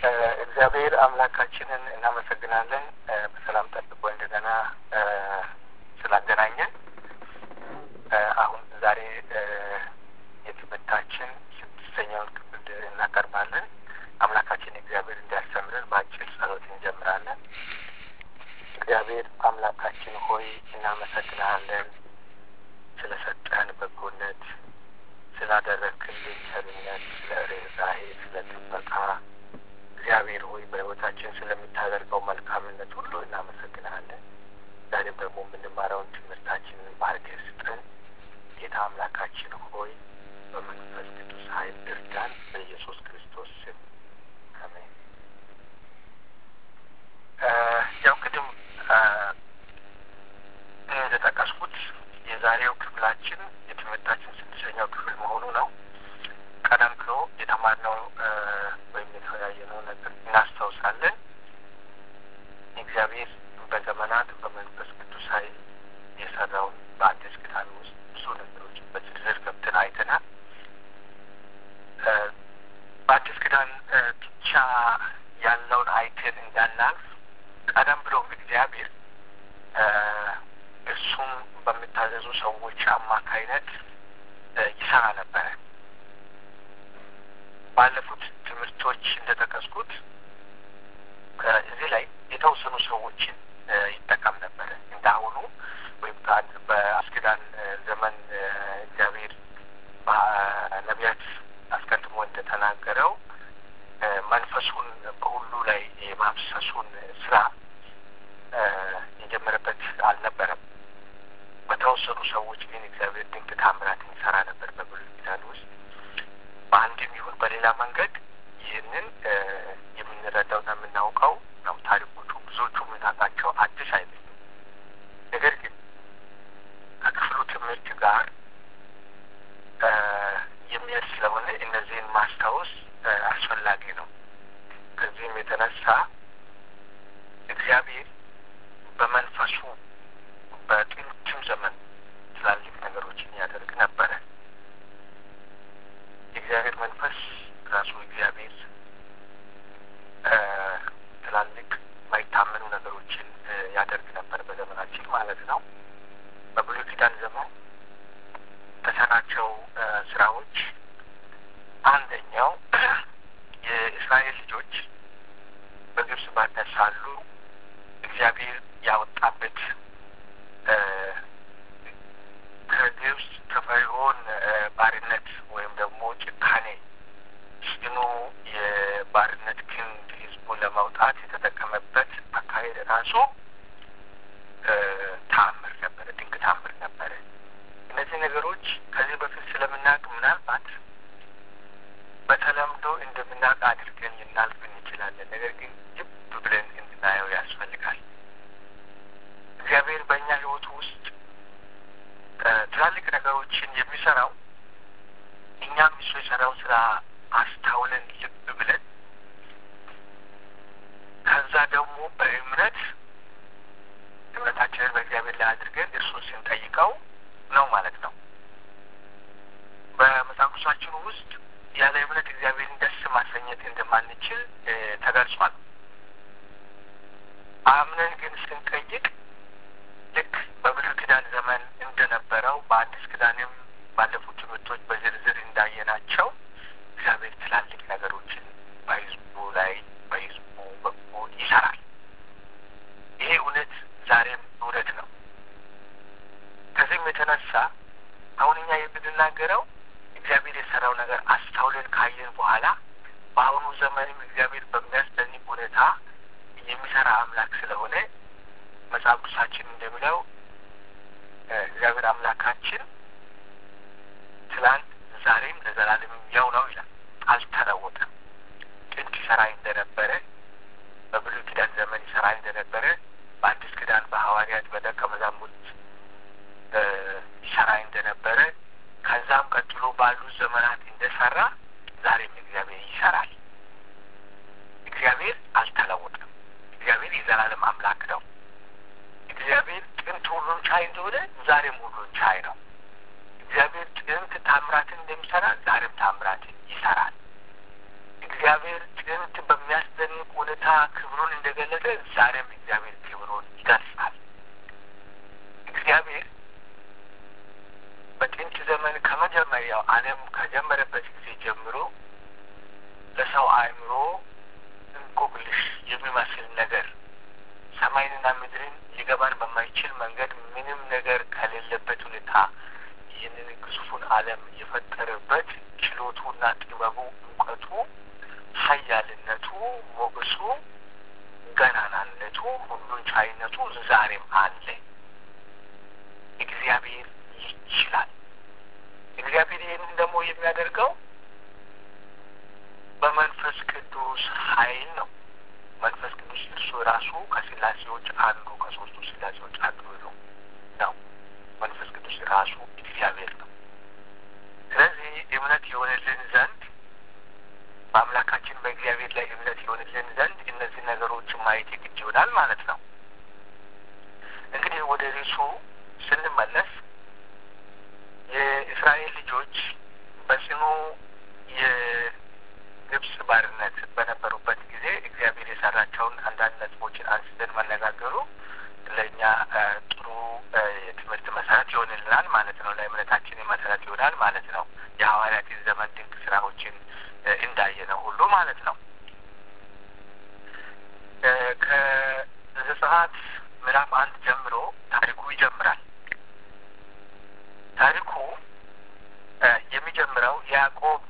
እግዚአብሔር አምላካችንን እናመሰግናለን በሰላም ጠብቆ እንደገና ስላገናኘን። አሁን ዛሬ የትምህርታችን ስድስተኛውን ክፍል እናቀርባለን። አምላካችን እግዚአብሔር እንዲያስተምረን በአጭር ጸሎት እንጀምራለን። እግዚአብሔር አምላካችን ሆይ እናመሰግናለን ስለሰጠህን በጎነት፣ ስላደረግክልን ቸርነት፣ ስለ ርኅራኄ፣ ስለ ጥበቃ እግዚአብሔር ሆይ በሕይወታችን ስለምታደርገው መልካምነት ሁሉ እናመሰግናለን። ዛሬም ደግሞ የምንማረውን ትምህርታችንን ባርከህ ስጠን። ጌታ አምላካችን ሆይ በመንፈስ ቅዱስ ኃይል እርዳን። በኢየሱስ ክርስቶስ ስም አሜን። ያው ቅድም እንደጠቀስኩት የዛሬው ክፍላችን የትምህርታችን ስድስተኛው ክፍል መሆኑ ነው። ቀደም ብሎ የተማርነው ወይም የተወያየነው ነገር እናስታውሳለን። እግዚአብሔር በዘመናት በመንፈስ ቅዱስ ኃይል የሰራውን በአዲስ ኪዳን ውስጥ ብዙ ነገሮች በዝርዝር ገብተን አይተናል። በአዲስ ኪዳን ብቻ ያለውን አይተን እንዳናልፍ ቀደም ብሎ እግዚአብሔር እርሱም በሚታዘዙ ሰዎች አማካይነት ይሰራ ነበረ። ባለፉት ትምህርቶች እንደጠቀስኩት እዚህ ላይ የተወሰኑ ሰዎችን ይጠቀም ነበረ። እንዳሁኑ ወይም በአስኪዳን ዘመን እግዚአብሔር ነቢያት አስቀድሞ እንደተናገረው መንፈሱን በሁሉ ላይ የማፍሰሱን ስራ የጀመረበት አልነበረም። በተወሰኑ ሰዎች ግን እግዚአብሔር ድንቅ ታምራት ይሰራ ነበር በብሉይ ኪዳን ውስጥ በአንድም ይሁን በሌላ መንገድ ይህንን የምንረዳውና የምናውቀው ነው። ታሪኮቹ ብዙዎቹ የምናውቃቸው አዲስ አይደለም። ነገር ግን ከክፍሉ ትምህርት ጋር የሚሄድ ስለሆነ እነዚህን ማስታወስ አስፈላጊ ነው። ከዚህም የተነሳ እግዚአብሔር በመንፈሱ በጥንትም ዘመን ትላልቅ ነገሮችን ያደርግ ነበረ። የእግዚአብሔር መንፈስ ራሱ እግዚአብሔር ትላልቅ ማይታመኑ ነገሮችን ያደርግ ነበር በዘመናችን ማለት ነው። በብሉይ ኪዳን ዘመን ከሰራቸው ስራዎች አንደኛው የእስራኤል ልጆች በግብጽ ባርነት ሳሉ እግዚአብሔር ያወጣበት ከግብጽ ከፈርዖን ባርነት ወይም ደግሞ ጭካኔ ጽኑ የባርነት ክንድ ህዝቡን ለማውጣት የተጠቀመበት አካሄድ ራሱ ተአምር ነበረ፣ ድንቅ ተአምር ነበረ። እነዚህ ነገሮች ከዚህ በፊት ስለምናውቅ ምናልባት በተለምዶ እንደምናውቅ አድርገን ልናልፍ እንችላለን። ነገር ግን ልብ ብለን እንድናየው ያስፈልጋል። እግዚአብሔር በእኛ ህይወቱ ውስጥ ትላልቅ ነገሮችን የሚሰራው እኛም እሱ የሰራው ስራ አስታውለን ልብ ብለን ከዛ ደግሞ በእምነት እምነታችንን በእግዚአብሔር ላይ አድርገን እርሱን ስንጠይቀው ነው ማለት ነው። በመጽሐፍ ቅዱሳችን ውስጥ ያለ እምነት እግዚአብሔርን ደስ ማሰኘት እንደማንችል ተገልጿል። አምነን ግን ስንጠይቅ ልክ በብሉይ ኪዳን ዘመን እንደነበረው በአዲስ ኪዳንም ባለፉት ትምህርቶች በዝርዝር እንዳየናቸው እግዚአብሔር ትላልቅ ነገሮችን በህዝቡ ላይ በህዝቡ በኩል ይሰራል። ይሄ እውነት ዛሬም እውነት ነው። ከዚህም የተነሳ አሁን እኛ የምንናገረው እግዚአብሔር የሰራው ነገር አስታውለን ካየን በኋላ በአሁኑ ዘመንም እግዚአብሔር በሚያስደንቅ ሁኔታ የሚሰራ አምላክ ስለሆነ መጽሐፍ ቅዱሳችን እንደሚለው እግዚአብሔር አምላካችን ትላንት ዛሬም ለዘላለም ያው ነው ይላል። አልተለወጠም። ጥንት ይሰራ እንደነበረ በብሉይ ኪዳን ዘመን ይሰራ እንደነበረ በአዲስ ኪዳን በሐዋርያት በደቀ መዛሙርት ይሰራ እንደነበረ ከዛም ቀጥሎ ባሉ ዘመናት እንደሰራ ዛሬም እግዚአብሔር ይሰራል። እግዚአብሔር አልተለወጠም። እግዚአብሔር የዘላለም አምላክ ነው። እግዚአብሔር ጥንት ሁሉን ቻይ እንደሆነ ዛሬም ሁሉን ቻይ ነው። እግዚአብሔር ጥንት ታምራትን እንደሚሰራ ዛሬም ታምራትን ይሰራል። እግዚአብሔር ጥንት በሚያስደንቅ ሁኔታ ክብሩን እንደገለጠ ዛሬም እግዚአብሔር ክብሩን ይገልጻል። እግዚአብሔር በጥንት ዘመን ከመጀመሪያው ዓለም ከጀመረበት ጊዜ ጀምሮ ለሰው አእምሮ እንቆቅልሽ የሚመስል ነገር ሰማይንና ምድርን ሊገባን በማይችል መንገድ ምንም ነገር ከሌለበት ሁኔታ ይህንን ግዙፉን ዓለም የፈጠረበት ችሎቱና ጥበቡ፣ እውቀቱ፣ ኃያልነቱ፣ ሞገሱ፣ ገናናነቱ፣ ሁሉን ቻይነቱ ዛሬም አለ። እግዚአብሔር ይችላል። እግዚአብሔር ይህንን ደግሞ የሚያደርገው በመንፈስ ቅዱስ ኃይል ነው። መንፈስ ቅዱስ እርሱ ራሱ ከስላሴዎች አንዱ ከሶስቱ ስላሴዎች አንዱ ነው ነው መንፈስ ቅዱስ ራሱ እግዚአብሔር ነው። ስለዚህ እምነት የሆንልን ዘንድ በአምላካችን በእግዚአብሔር ላይ እምነት የሆንልን ዘንድ እነዚህ ነገሮችን ማየት የግድ ይሆናል ማለት ነው። እንግዲህ ወደ ርዕሱ ስንመለስ የእስራኤል ልጆች በጽኑ የግብፅ ባርነት በነበሩበት ጊዜ እግዚአብሔር የሰራቸውን አንዳንድ ነጥቦችን አንስተን መነጋገሩ ለእኛ ጥሩ የትምህርት መሰረት ይሆንልናል ማለት ነው። ለእምነታችን መሰረት ይሆናል ማለት ነው። የሐዋርያትን ዘመን ድንቅ ስራዎችን እንዳየነው ሁሉ ማለት ነው። ከዘጸአት ምዕራፍ አንድ ጀምሮ ታሪኩ ይጀምራል። ታሪኩ የሚጀምረው ያዕቆብ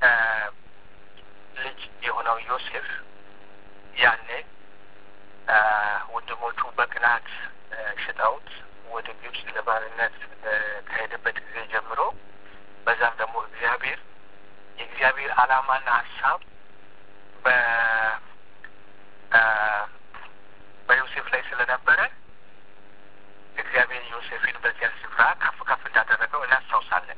ልጅ የሆነው ዮሴፍ ያኔ ወንድሞቹ በቅናት ሽጠውት ወደ ግብፅ ለባርነት ከሄደበት ጊዜ ጀምሮ በዛም ደግሞ እግዚአብሔር የእግዚአብሔር ዓላማና ሀሳብ በ በዮሴፍ ላይ ስለነበረ እግዚአብሔር ዮሴፍን በዚያ ስፍራ ከፍ ከፍ እንዳደረገው እናስታውሳለን።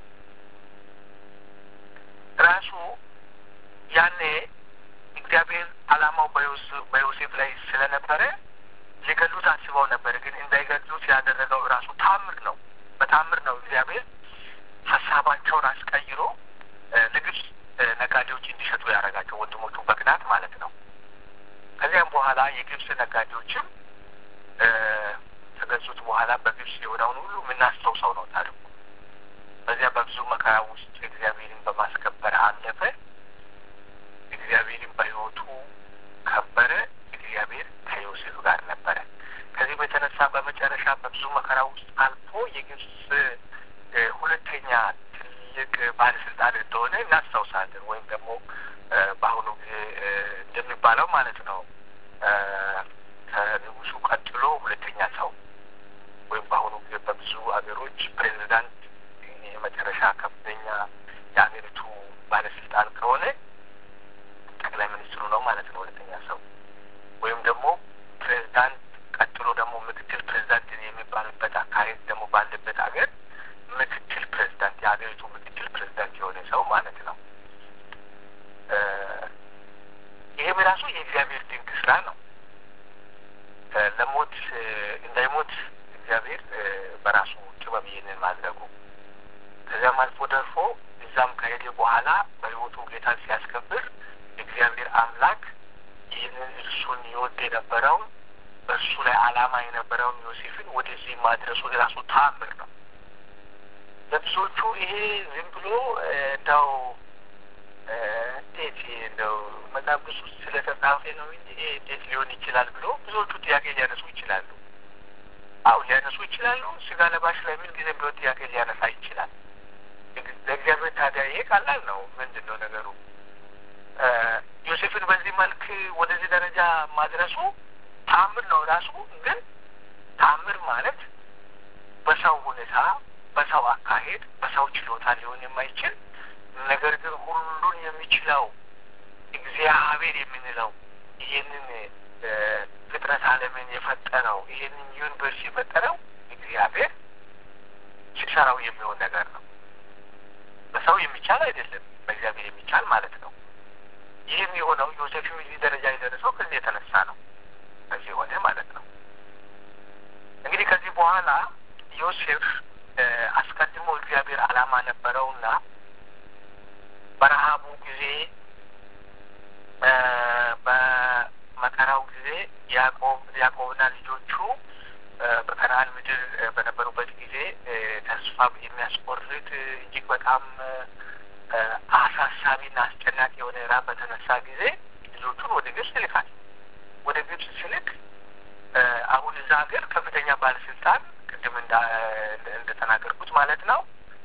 ራሱ ያኔ እግዚአብሔር ዓላማው በዮሴፍ ላይ ስለነበረ ሊገሉት አስበው ነበር። ግን እንዳይገሉት ያደረገው ራሱ ታምር ነው። በታምር ነው እግዚአብሔር ሀሳባቸውን አስቀይሮ ለግብፅ ነጋዴዎች እንዲሸጡ ያደረጋቸው ወንድሞቹ በቅናት ማለት ነው። ከዚያም በኋላ የግብፅ ነጋዴዎችም ከገዙት በኋላ በግብፅ የሆነውን ሁሉ የምናስታውሰው ነው ታሪኩ። በዚያ በብዙ መከራ ውስጥ እግዚአብሔርን በማስከበር አለፈ። እግዚአብሔርን በሕይወቱ ከበረ። እግዚአብሔር ከዮሴፍ ጋር ነበረ። ከዚህም የተነሳ በመጨረሻ በብዙ መከራ ውስጥ አልፎ የግብፅ ሁለተኛ ትልቅ ባለስልጣን እንደሆነ እናስታውሳለን። ወይም ደግሞ በአሁኑ ጊዜ እንደሚባለው ማለት ነው ከንጉሱ ቀጥሎ ሁለተኛ ሰው ወይም በአሁኑ ጊዜ በብዙ ሀገሮች ፕሬዚዳንት የመጨረሻ ከፍተኛ የሀገሪቱ ባለስልጣን ከሆነ ጠቅላይ ሚኒስትሩ ነው ማለት ነው ሁለተኛ ሰው ወይም ደግሞ ፕሬዚዳንት ቀጥሎ ደግሞ ምክትል ፕሬዚዳንት የሚባልበት አካሄድ ደግሞ ባለበት ሀገር ምክትል ፕሬዚዳንት የሀገሪቱ ምክትል ፕሬዚዳንት የሆነ ሰው ማለት ነው። ይህም ራሱ የእግዚአብሔር ድንቅ ስራ ነው። ለሞት እንዳይሞት እግዚአብሔር በራሱ ጥበብ ይህንን ማድረጉ ከዚያም አልፎ ደርፎ እዛም ከሄደ በኋላ በሕይወቱ ጌታን ሲያስከብር እግዚአብሔር አምላክ ይህንን እርሱን ይወድ የነበረውን በእርሱ ላይ ዓላማ የነበረውን ዮሴፍን ወደዚህ ማድረሱ የራሱ ተአምር ነው። ለብዙዎቹ ይሄ ዝም ብሎ እንደው እንዴት እንደው መጽሐፍ ቅዱስ ውስጥ ስለተጻፈ ነው እንጂ ይሄ እንዴት ሊሆን ይችላል ብሎ ብዙዎቹ ጥያቄ ሊያነሱ ይችላሉ። አው ሊያነሱ ይችላሉ። ስጋ ለባሽ ላይ ምን ጊዜ ቢሆን ጥያቄ ሊያነሳ ይችላል። ለእግዚአብሔር ታዲያ ይሄ ቀላል ነው። ምንድን ነው ነገሩ? ዮሴፍን በዚህ መልክ ወደዚህ ደረጃ ማድረሱ ተአምር ነው ራሱ። ግን ተአምር ማለት በሰው ሁኔታ፣ በሰው አካሄድ፣ በሰው ችሎታ ሊሆን የማይችል ነገር ግን ሁሉን የሚችለው እግዚአብሔር የምንለው ይህንን ፍጥረት ዓለምን የፈጠረው ይህንን ዩኒቨርስ የፈጠረው እግዚአብሔር ሲሰራው የሚሆን ነገር ነው። በሰው የሚቻል አይደለም፣ በእግዚአብሔር የሚቻል ማለት ነው። ይህም የሆነው ዮሴፍም እዚህ ደረጃ የደረሰው ከዚህ የተነሳ ነው። ከዚህ ሆነ ማለት ነው። እንግዲህ ከዚህ በኋላ ዮሴፍ አስቀድሞ እግዚአብሔር ዓላማ ነበረውና በረሃቡ ጊዜ ያዕቆብና ልጆቹ በከነአን ምድር በነበሩበት ጊዜ ተስፋ የሚያስቆርጥ እጅግ በጣም አሳሳቢና አስጨናቂ የሆነ ራብ በተነሳ ጊዜ ልጆቹን ወደ ግብጽ ይልካል። ወደ ግብጽ ሲልክ አሁን እዛ ሀገር ከፍተኛ ባለስልጣን ቅድም እንደተናገርኩት ማለት ነው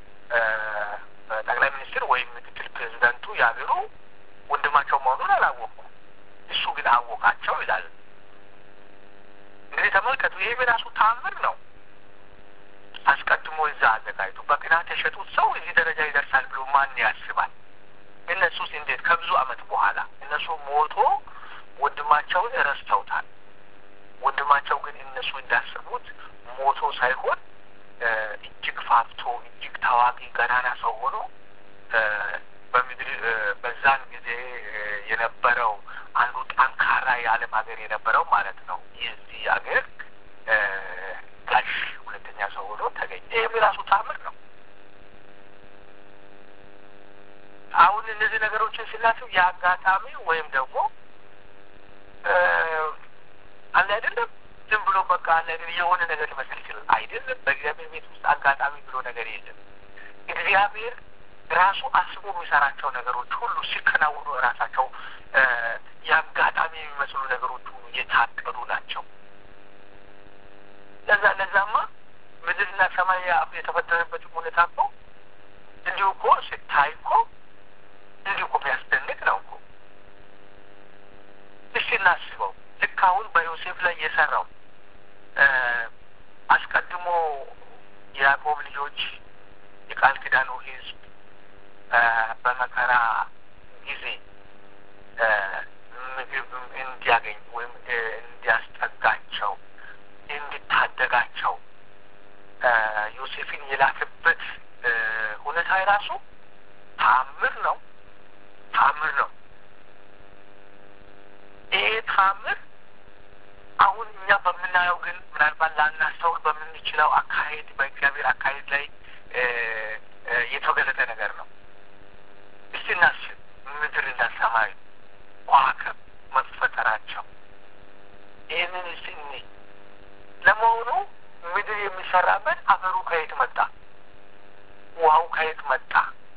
ጠቅላይ ሚኒስትር ወይም ምክትል ፕሬዚዳንቱ የሀገሩ ወንድማቸው መሆኑን አላወቁም። እሱ ግን አወቃቸው ይላል። እንግዲህ ተመልከቱ፣ ይህ የራሱ ታምር ነው። አስቀድሞ እዛ አዘጋጅቶ በቅናት የሸጡት ሰው እዚህ ደረጃ ይደርሳል ብሎ ማን ያስባል? እነሱስ እንዴት ከብዙ ዓመት በኋላ እነሱ ሞቶ ወንድማቸውን ረስተውታል። ወንድማቸው ግን እነሱ እንዳሰቡት ሞቶ ሳይሆን እጅግ ፋፍቶ እጅግ ታዋቂ ገናና ሰው ሆኖ በምድር በዛን ጊዜ የነበረው አንዱ ጠንካራ የዓለም ሀገር የነበረው ማለት ነው የዚህ ሀገር ጋሽ ሁለተኛ ሰው ሆኖ ተገኘ። ይህም የራሱ ታምር ነው። አሁን እነዚህ ነገሮችን ስናስብ የአጋጣሚ ወይም ደግሞ አለ አይደለም ዝም ብሎ በቃ አለ የሆነ ነገር ሊመስል ይችላል። አይደለም። በእግዚአብሔር ቤት ውስጥ አጋጣሚ ብሎ ነገር የለም። እግዚአብሔር ራሱ አስቦ የሚሰራቸው ነገሮች ሁሉ ሲከናወኑ ራሳቸው የአጋጣሚ የሚመስሉ ነገሮች ሁሉ የታቀዱ ናቸው። ለዛ ለዛማ ምድርና ሰማይ የተፈጠረበት ሁኔታ እኮ እንዲሁ እኮ ስታይ እኮ እንዲሁ እኮ የሚያስደንቅ ነው እኮ። እስቲ እናስበው። ልክ አሁን በዮሴፍ ላይ የሰራው አስቀድሞ የያዕቆብ ልጆች የቃል ኪዳኑ ሕዝብ በመከራ ጊዜ ምግብ እንዲያገኝ ወይም እንዲያስጠጋቸው እንዲታደጋቸው ዮሴፍን የላክበት ሁኔታ የራሱ ታምር ነው። ታምር ነው። ይሄ ታምር አሁን እኛ በምናየው ግን ምናልባት ላናስተውል በምንችለው አካሄድ በእግዚአብሔር አካሄድ ላይ የተገለጠ ነገር ነው። እስቲ እናስብ። ምድር እና ሰማይ ከዋክብት መፈጠራቸው ይህንን እስቲ እኔ ለመሆኑ ምድር የሚሰራበት አፈሩ ከየት መጣ? ውሃው ከየት መጣ?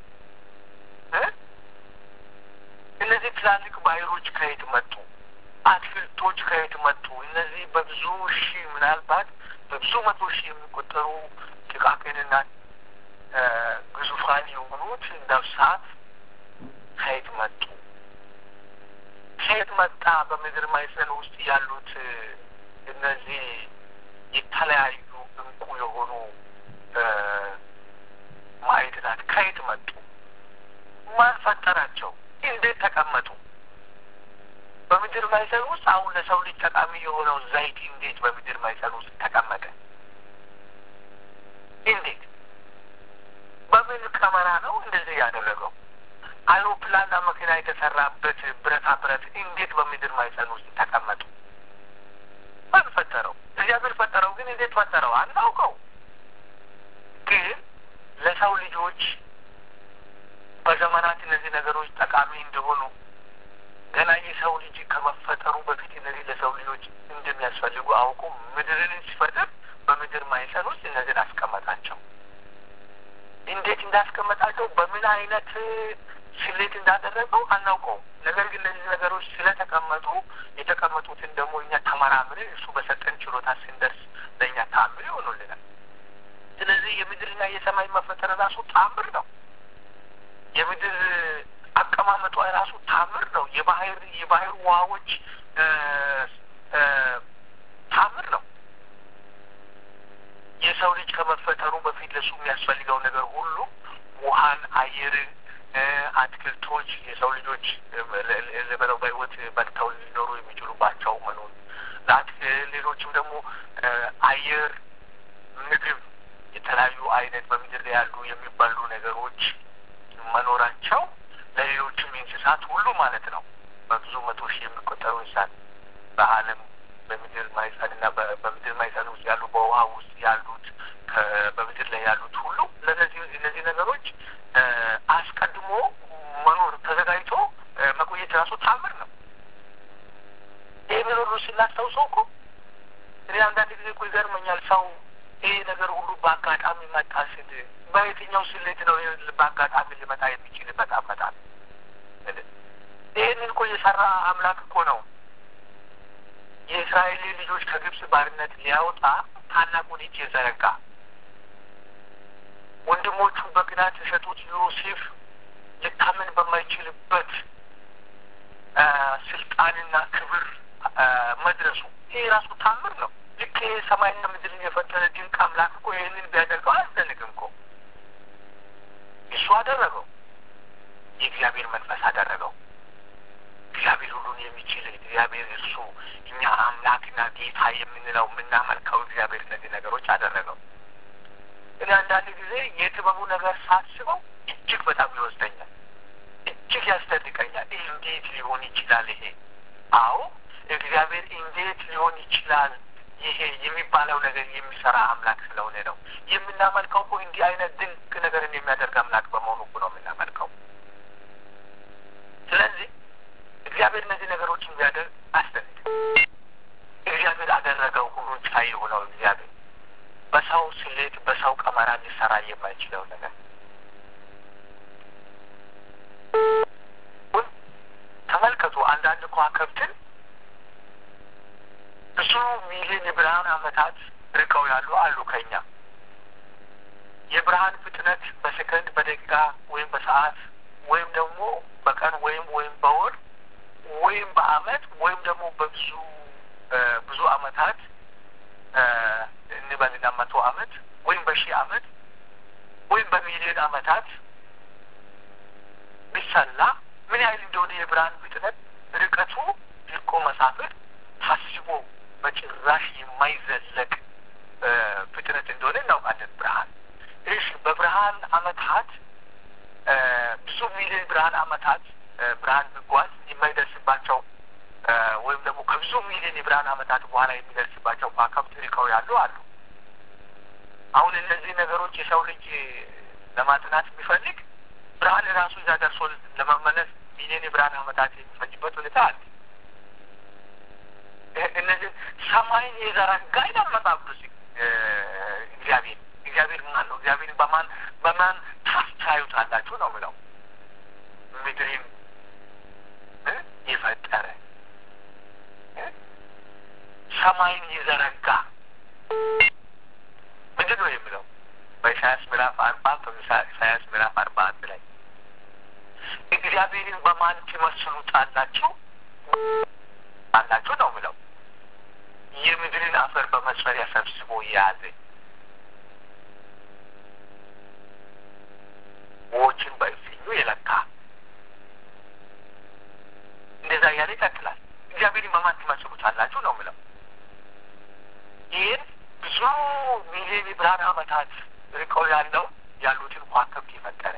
እነዚህ ትላልቅ ባህሮች ከየት መጡ? አትክልቶች ከየት መጡ? እነዚህ በብዙ ሺህ ምናልባት በብዙ መቶ ሺህ የሚቆጠሩ ጥቃቅንና ግዙፋን የሆኑት ነፍሳት ከየት መጡ? ከየት መጣ? በምድር ማዕፀን ውስጥ ያሉት እነዚህ የተለያዩ እንቁ የሆኑ ማዕድናት ከየት መጡ? ማን ፈጠራቸው? እንዴት ተቀመጡ? በምድር ማዕፀን ውስጥ አሁን ለሰው ልጅ ጠቃሚ የሆነው ዘይት እንዴት በምድር ማዕፀን ውስጥ ተቀመጠ? እንዴት በምን ቀመራ ነው እንደዚህ ያደረገው? አውሮፕላንና መኪና የተሰራበት ብረታ ብረት እንዴት በምድር ማዕፀን ውስጥ ተቀመጡ? ማን ፈጠረው? እግዚአብሔር ፈጠረው። ግን እንዴት ፈጠረው አናውቀው። ግን ለሰው ልጆች በዘመናት እነዚህ ነገሮች ጠቃሚ እንደሆኑ ገና የሰው ልጅ ከመፈጠሩ በፊት እነዚህ ለሰው ልጆች እንደሚያስፈልጉ አውቁ ምድርን ሲፈጥር በምድር ማዕፀን ውስጥ እነዚህን አስቀመጣቸው። እንዴት እንዳስቀመጣቸው በምን አይነት ስሌት እንዳደረገው አናውቀውም። ነገር ግን እነዚህ ነገሮች ስለተቀመጡ የተቀመጡትን ደግሞ እኛ ተመራምረን እሱ በሰጠን ችሎታ ስንደርስ ለእኛ ታምር ይሆኑልናል። ስለዚህ የምድርና የሰማይ መፈጠር ራሱ ታምር ነው። የምድር አቀማመጧ ራሱ ታምር ነው። የባህር የባህር ውሃዎች ታምር ነው። የሰው ልጅ ከመፈጠሩ በፊት ለሱ የሚያስፈልገው ነገር ሁሉ ውሃን፣ አየርን፣ አትክልቶች የሰው ልጆች ልበለው በሕይወት በልተው ሊኖሩ የሚችሉባቸው መኖር ሌሎችም ደግሞ አየር፣ ምግብ፣ የተለያዩ አይነት በምድር ላይ ያሉ የሚባሉ ነገሮች መኖራቸው ለሌሎችም እንስሳት ሁሉ ማለት ነው። በብዙ መቶ ሺህ የሚቆጠሩ እንስሳት በዓለም በምድር ማዕፀንና በምድር ማዕፀን ውስጥ ያሉ በውሃ ውስጥ ያሉት በምድር ላይ ያሉት ሁሉ ለነዚህ እነዚህ ነገሮች አስቀድሞ መኖር ተዘጋጅቶ መቆየት ራሱ ታምር ነው። ይህንን ሁሉ ስናስታውሰው እኮ እኔ አንዳንድ ጊዜ እኮ ይገርመኛል ሰው ይሄ ነገር ሁሉ በአጋጣሚ መጣ ስል በየትኛው ስሌት ነው በአጋጣሚ ሊመጣ የሚችልበት አመጣል? ይህንን እኮ የሰራ አምላክ እኮ ነው። የእስራኤል ልጆች ከግብፅ ባርነት ሊያወጣ ታላቁን እጅ የዘረጋ ወንድሞቹ በቅናት የሸጡት ዮሴፍ ሊታመን በማይችልበት ስልጣንና ክብር መድረሱ ይሄ ራሱ ታምር ነው። ልክ ይሄ ሰማይና ምድርን የፈጠረ ድንቅ አምላክ እኮ ይህንን ቢያደርገው አያስደንቅም እኮ። እሱ አደረገው። የእግዚአብሔር መንፈስ አደረገው። እግዚአብሔር ሁሉን የሚችል እግዚአብሔር እርሱ እኛ አምላክና ጌታ የምንለው የምናመልከው እግዚአብሔር እነዚህ ነገሮች አደረገው። እኔ አንዳንድ ጊዜ የጥበቡ ነገር ሳስበው እጅግ በጣም ይወስደኛል፣ እጅግ ያስደንቀኛል። እንዴት ሊሆን ይችላል ይሄ? አዎ እግዚአብሔር እንዴት ሊሆን ይችላል ይሄ የሚባለው ነገር የሚሰራ አምላክ ስለሆነ ነው የምናመልከው። እኮ እንዲህ አይነት ድንቅ ነገርን የሚያደርግ አምላክ በመሆኑ እኮ ነው የምናመልከው። ስለዚህ እግዚአብሔር እነዚህ ነገሮችን ቢያደርግ አስደንቅ። እግዚአብሔር አደረገው። ሁሉን ቻይ የሆነው እግዚአብሔር በሰው ስሌት በሰው ቀመራ ሊሰራ የማይችለው ነገር ተመልከቱ። አንዳንድ ከዋክብትን ብዙ ሚሊዮን የብርሃን ዓመታት ርቀው ያሉ አሉ ከኛ የብርሃን ፍጥነት በሰከንድ በደቂቃ ወይም በሰዓት ወይም ደግሞ በቀን ወይም ወይም በወር ወይም በአመት ወይም ደግሞ በብዙ ብዙ አመታት እንበልና መቶ አመት ወይም በሺህ አመት ወይም በሚሊዮን አመታት ቢሰላ ምን ያህል እንደሆነ የብርሃን ፍጥነት ርቀቱ ልቆ መሳፍር ታስቦ በጭራሽ የማይዘለቅ ፍጥነት እንደሆነ እናውቃለን። ብርሃን እሺ፣ በብርሃን አመታት ብዙ ሚሊዮን ብርሃን አመታት ብርሃን ቢጓዝ የማይደርስባቸው ወይም ደግሞ ከብዙ ሚሊዮን የብርሃን አመታት በኋላ የሚደርስባቸው ከዋክብት ርቀው ያሉ አሉ። አሁን እነዚህ ነገሮች የሰው ልጅ ለማጥናት ቢፈልግ ብርሃን ራሱ እዛ ደርሶ ለመመለስ ሚሊዮን የብርሃን አመታት የሚፈጅበት ሁኔታ አለ። እነዚህ ሰማይን የዘረጋ ይላል መጽሐፍ ቅዱስ። እግዚአብሔር እግዚአብሔር ማን ነው? እግዚአብሔር በማን በማን ታስታዩታላችሁ ነው ምለው ምድርን የፈጠረ ሰማይን የዘረጋ ምንድን ነው የሚለው በኢሳያስ ምዕራፍ አርባ ኢሳያስ ምዕራፍ አርባ አንድ ላይ እግዚአብሔርን በማን ትመስሉታላችሁ አላችሁ ነው ምለው የምድርን አፈር በመስፈሪያ ሰብስቦ የያዘ ውኆችን በእፍኙ የለካ እንደዛ እያለ ይቀጥላል። እግዚአብሔርን በማን ትመስሉታላችሁ ነው ምለው ይህን ብዙ ሚሊዮን ብርሃን ዓመታት ርቀው ያለው ያሉትን ከዋክብት የፈጠረ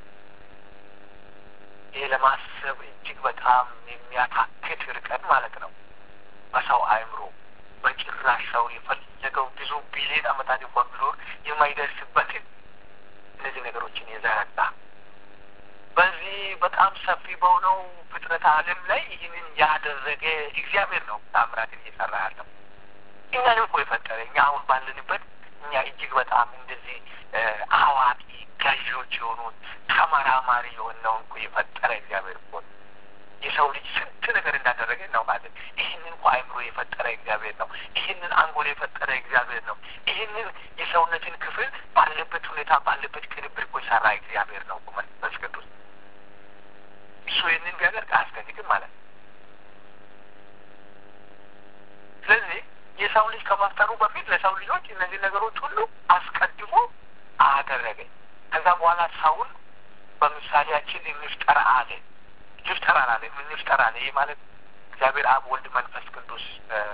ይህ ለማሰብ እጅግ በጣም የሚያታክት ርቀት ማለት ነው። በሰው አእምሮ በጭራሽ ሰው የፈለገው ብዙ ቢሊዮን ዓመታት እንኳን ቢኖር የማይደርስበትን እነዚህ ነገሮችን የዘረጋ በዚህ በጣም ሰፊ በሆነው ፍጥረት ዓለም ላይ ይህንን ያደረገ እግዚአብሔር ነው ታምራትን እየሰራ ያለው። እኛንም እኮ የፈጠረ እኛ አሁን ባለንበት እኛ እጅግ በጣም እንደዚህ አዋቂ ገዢዎች የሆኑት ተመራማሪ የሆነውን እኮ የፈጠረ እግዚአብሔር እኮ የሰው ልጅ ስንት ነገር እንዳደረገ እናውቃለን። ይህንን እኮ አእምሮ የፈጠረ እግዚአብሔር ነው። ይህንን አንጎል የፈጠረ እግዚአብሔር ነው። ይህንን የሰውነትን ክፍል ባለበት ሁኔታ ባለበት ቅንብር እኮ የሰራ እግዚአብሔር ነው መንፈስ ቅዱስ። እሱ ይህንን ቢያደርግ አያስደንቅም ማለት ነው። ስለዚህ የሰው ልጅ ከመፍጠሩ በፊት ለሰው ልጆች እነዚህ ነገሮች ሁሉ አስቀድሞ አደረገ። ከዛ በኋላ ሰውን በምሳሌያችን እንፍጠር አለ። እንፍጠር አላለ፣ እንፍጠር አለ። ይህ ማለት እግዚአብሔር አብ፣ ወልድ፣ መንፈስ ቅዱስ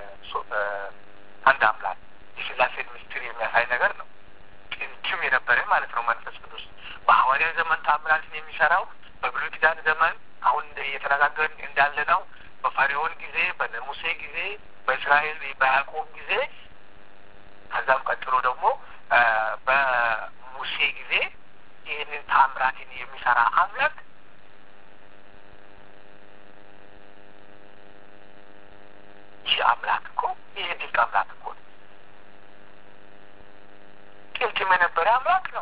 አንድ አምላክ የስላሴን ምስጢር የሚያሳይ ነገር ነው። ጥንትም የነበረ ማለት ነው። መንፈስ ቅዱስ በሐዋርያ ዘመን ታምራትን የሚሰራው በብሉይ ኪዳን ዘመን አሁን እየተነጋገርን እንዳለ ነው። በፈርዖን ጊዜ፣ በሙሴ ጊዜ፣ በእስራኤል በያዕቆብ ጊዜ ከዛም ቀጥሎ ደግሞ በሙሴ ጊዜ ይህንን ታምራትን የሚሰራ አምላክ ይህ አምላክ እኮ ይህ ድንቅ አምላክ እኮ ነው። በፊትም የነበረ አምላክ ነው።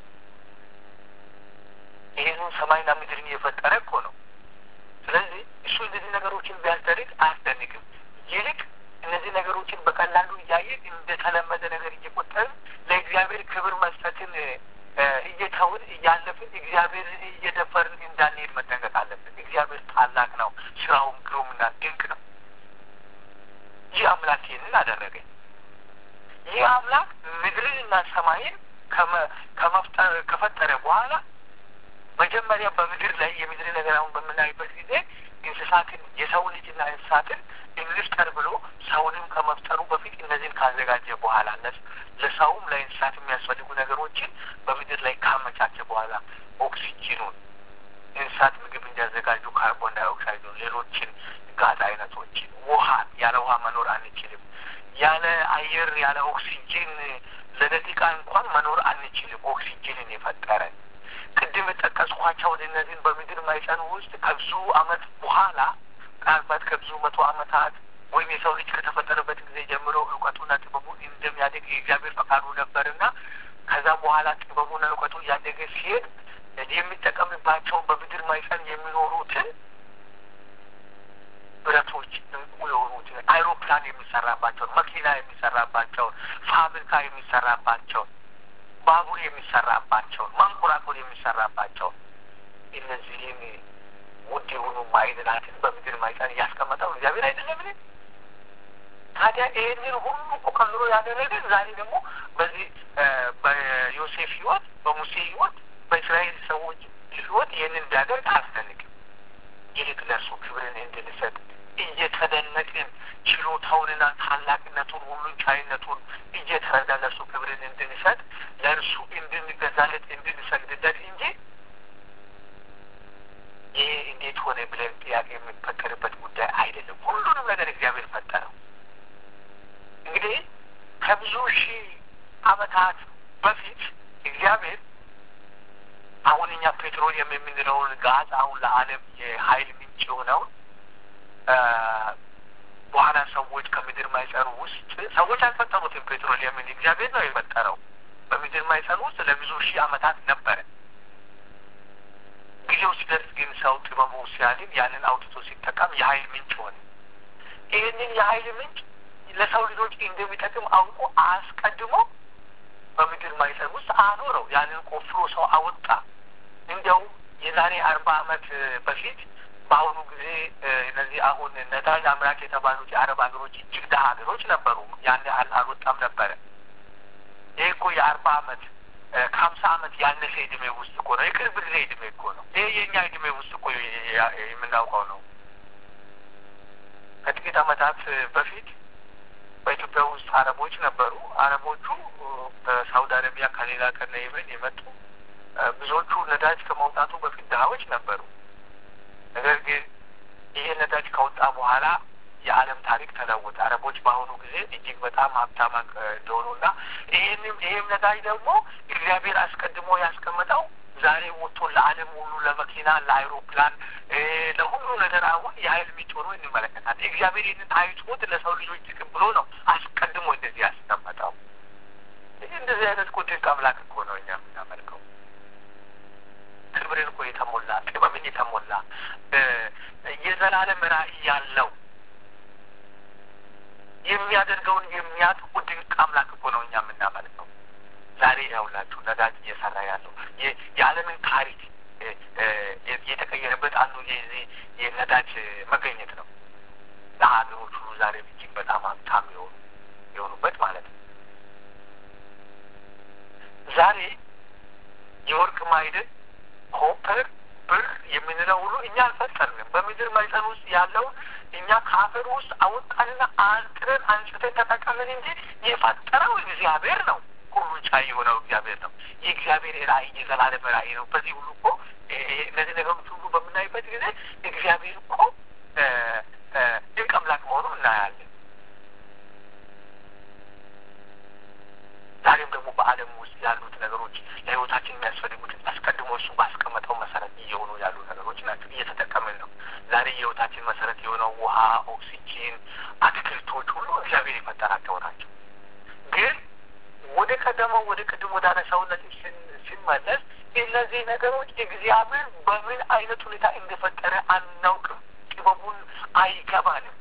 ይህንን ሰማይና ምድርን የፈጠረ እኮ ነው። ስለዚህ እሱ እነዚህ ነገሮችን ቢያስደርግ አያስደንቅም። ይልቅ እነዚህ ነገሮችን በቀላሉ እያየን እንደተለመደ ነገር እየቆጠርን ለእግዚአብሔር ክብር መስጠትን እየተውን እያለፍን እግዚአብሔርን እየደፈርን እንዳንሄድ መጠንቀቅ አለብን። እግዚአብሔር ታላቅ ነው፣ ስራውም ግሩምና ድንቅ ነው። ይህ አምላክ ይህንን አደረገ። ይህ አምላክ ምድርንና ሰማይን ከመፍጠር ከፈጠረ በኋላ መጀመሪያ በምድር ላይ የምድር ነገር አሁን በምናይበት ጊዜ እንስሳትን የሰው ልጅና እንስሳትን እንፍጠር ብሎ ሰውንም ከመፍጠሩ በፊት እነዚህን ካዘጋጀ በኋላ ለሰውም ለእንስሳት የሚያስፈልጉ ነገሮችን በምድር ላይ ካመቻቸ በኋላ ኦክሲጂኑን እንስሳት ምግብ እንዲያዘጋጁ ካርቦን ዳይኦክሳይዱን፣ ሌሎችን ጋዝ አይነቶችን፣ ውሃን ያለ ውሃ መኖር አንችልም። ያለ አየር ያለ ኦክሲጂን ለደቂቃ እንኳን መኖር አንችልም። ኦክሲጂንን የፈጠረ ቅድም የጠቀስኳቸው እነዚህን በምድር ማይፀን ውስጥ ከብዙ አመት በኋላ ምናልባት ከብዙ መቶ አመታት ወይም የሰው ልጅ ከተፈጠረበት ጊዜ ጀምሮ እውቀቱና ጥበቡ እንደሚያደግ የእግዚአብሔር ፈቃዱ ነበርና ከዛ በኋላ ጥበቡና እውቀቱ እያደገ ሲሄድ የሚጠቀምባቸውን በምድር ማይፀን የሚኖሩትን ብረቶች እንቁ የሆኑትን አይሮፕላን የሚሰራባቸውን፣ መኪና የሚሰራባቸውን፣ ፋብሪካ የሚሰራባቸውን፣ ባቡር የሚሰራባቸውን፣ ማንኮራኮር የሚሰራባቸውን እነዚህን ውድ የሆኑ ማዕድናትን በምድር ማይፀን እያስቀመጠው እግዚአብሔር አይደለምን? ታዲያ ይህንን ሁሉ እኮ ከምሮ ያደረገ ዛሬ ደግሞ በዚህ በዮሴፍ ህይወት፣ በሙሴ ህይወት፣ በእስራኤል ሰዎች ህይወት ይህንን ቢያደርግ አያስደንቅም። ይልቅ ለእርሱ ክብርን እንድንሰጥ እየተደነቅን ችሎታውንና ታላቅነቱን ሁሉን ቻይነቱን እየተረዳ ለእርሱ ክብርን እንድንሰጥ ለእርሱ እንድንገዛለት እንድንሰግድለት እንጂ ይህ እንዴት ሆነ ብለን ጥያቄ የሚፈጠርበት ጉዳይ አይደለም። ሁሉንም ነገር እግዚአብሔር ፈጠረው። እንግዲህ ከብዙ ሺህ ዓመታት በፊት እግዚአብሔር አሁን እኛ ፔትሮሊየም የምንለውን ጋዝ አሁን ለዓለም የኃይል ምንጭ የሆነውን በኋላ ሰዎች ከምድር ማይፀኑ ውስጥ ሰዎች አልፈጠሩትም። ፔትሮሊየምን እግዚአብሔር ነው የፈጠረው። በምድር ማይፀኑ ውስጥ ለብዙ ሺህ ዓመታት ነበረ። ጊዜው ሲደርስ ግን ሰው ጥበቡ ሲያልን ያንን አውጥቶ ሲጠቀም የኃይል ምንጭ ሆነ። ይህንን የኃይል ምንጭ ለሰው ልጆች እንደሚጠቅም አውቆ አስቀድሞ በምድር ማይፀን ውስጥ አኖረው። ያንን ቆፍሮ ሰው አወጣ። እንዲያው የዛሬ አርባ ዓመት በፊት በአሁኑ ጊዜ እነዚህ አሁን ነዳጅ አምራች የተባሉት የአረብ ሀገሮች እጅግ ደሀ ሀገሮች ነበሩ። ያን ያህል አልወጣም ነበረ። ይህ እኮ የአርባ ዓመት ከሀምሳ ዓመት ያነሰ እድሜ ውስጥ እኮ ነው። የቅርብ ጊዜ እድሜ እኮ ነው። ይህ የእኛ እድሜ ውስጥ እኮ የምናውቀው ነው። ከጥቂት ዓመታት በፊት በኢትዮጵያ ውስጥ አረቦች ነበሩ። አረቦቹ ከሳውዲ አረቢያ ከሌላ ከነ የመን የመጡ ብዙዎቹ ነዳጅ ከመውጣቱ በፊት ድሀዎች ነበሩ። ነገር ግን ይሄ ነዳጅ ከወጣ በኋላ የዓለም ታሪክ ተለወጠ። አረቦች በአሁኑ ጊዜ እጅግ በጣም ሀብታም እንደሆኑና ይህንም ይህም ነዳጅ ደግሞ እግዚአብሔር አስቀድሞ ያስቀመጠው ዛሬ ወጥቶ ለዓለም ሁሉ ለመኪና፣ ለአይሮፕላን፣ ለሁሉ ነገር አሁን የኃይል ምንጭ ሆኖ እንመለከታለን። እግዚአብሔር ይህንን አይቶት ለሰው ልጆች ጥቅም ብሎ ነው አስቀድሞ እንደዚህ ያስቀመጠው። ይህ እንደዚህ አይነት እኮ ድንቅ አምላክ እኮ ነው እኛ የምናመልከው። ክብርን እኮ የተሞላ ጥበብን የተሞላ የዘላለም ራዕይ ያለው የሚያደርገውን የሚያውቅ ድንቅ አምላክ እኮ ነው እኛ የምናመልከው። ዛሬ ያውላችሁ ነዳጅ እየሰራ ያለው የዓለምን ታሪክ የተቀየረበት አንዱ የዚህ የነዳጅ መገኘት ነው። ለሀገሮች ሁሉ ዛሬ እጅግ በጣም ሀብታም የሆኑ የሆኑበት ማለት ነው። ዛሬ የወርቅ ማዕድን ኮፐር፣ ብር የምንለው ሁሉ እኛ አልፈጠርንም። በምድር ማዕፀን ውስጥ ያለውን እኛ ከአፈር ውስጥ አወጣንና አንጥረን አንጭተን ተጠቀምን እንጂ የፈጠረው እግዚአብሔር ነው። ሁሉን ቻይ የሆነው እግዚአብሔር ነው። የእግዚአብሔር ራዕይ የዘላለም ራዕይ ነው። በዚህ ሁሉ እኮ እነዚህ ነገሮች ሁሉ በምናይበት ጊዜ እግዚአብሔር እኮ ድንቅ አምላክ መሆኑ እናያለን። ዛሬም ደግሞ በዓለም ውስጥ ያሉት ነገሮች ለሕይወታችን የሚያስፈልጉትን አስቀድሞ እሱ ባስቀመጠው መሰረት እየሆኑ ያሉ ነገሮች ናቸው። እየተጠቀምን ነው። ዛሬ የሕይወታችን መሰረት የሆነው ውሃ፣ ኦክሲጂን፣ አትክልቶች ሁሉ እግዚአብሔር የፈጠራቸው ናቸው። ግን ወደ ቀደመው ወደ ቅድም ወደ አነሳውነት ሲመለስ እነዚህ ነገሮች እግዚአብሔር በምን አይነት ሁኔታ እንደፈጠረ አናውቅም። ጥበቡን አይገባንም።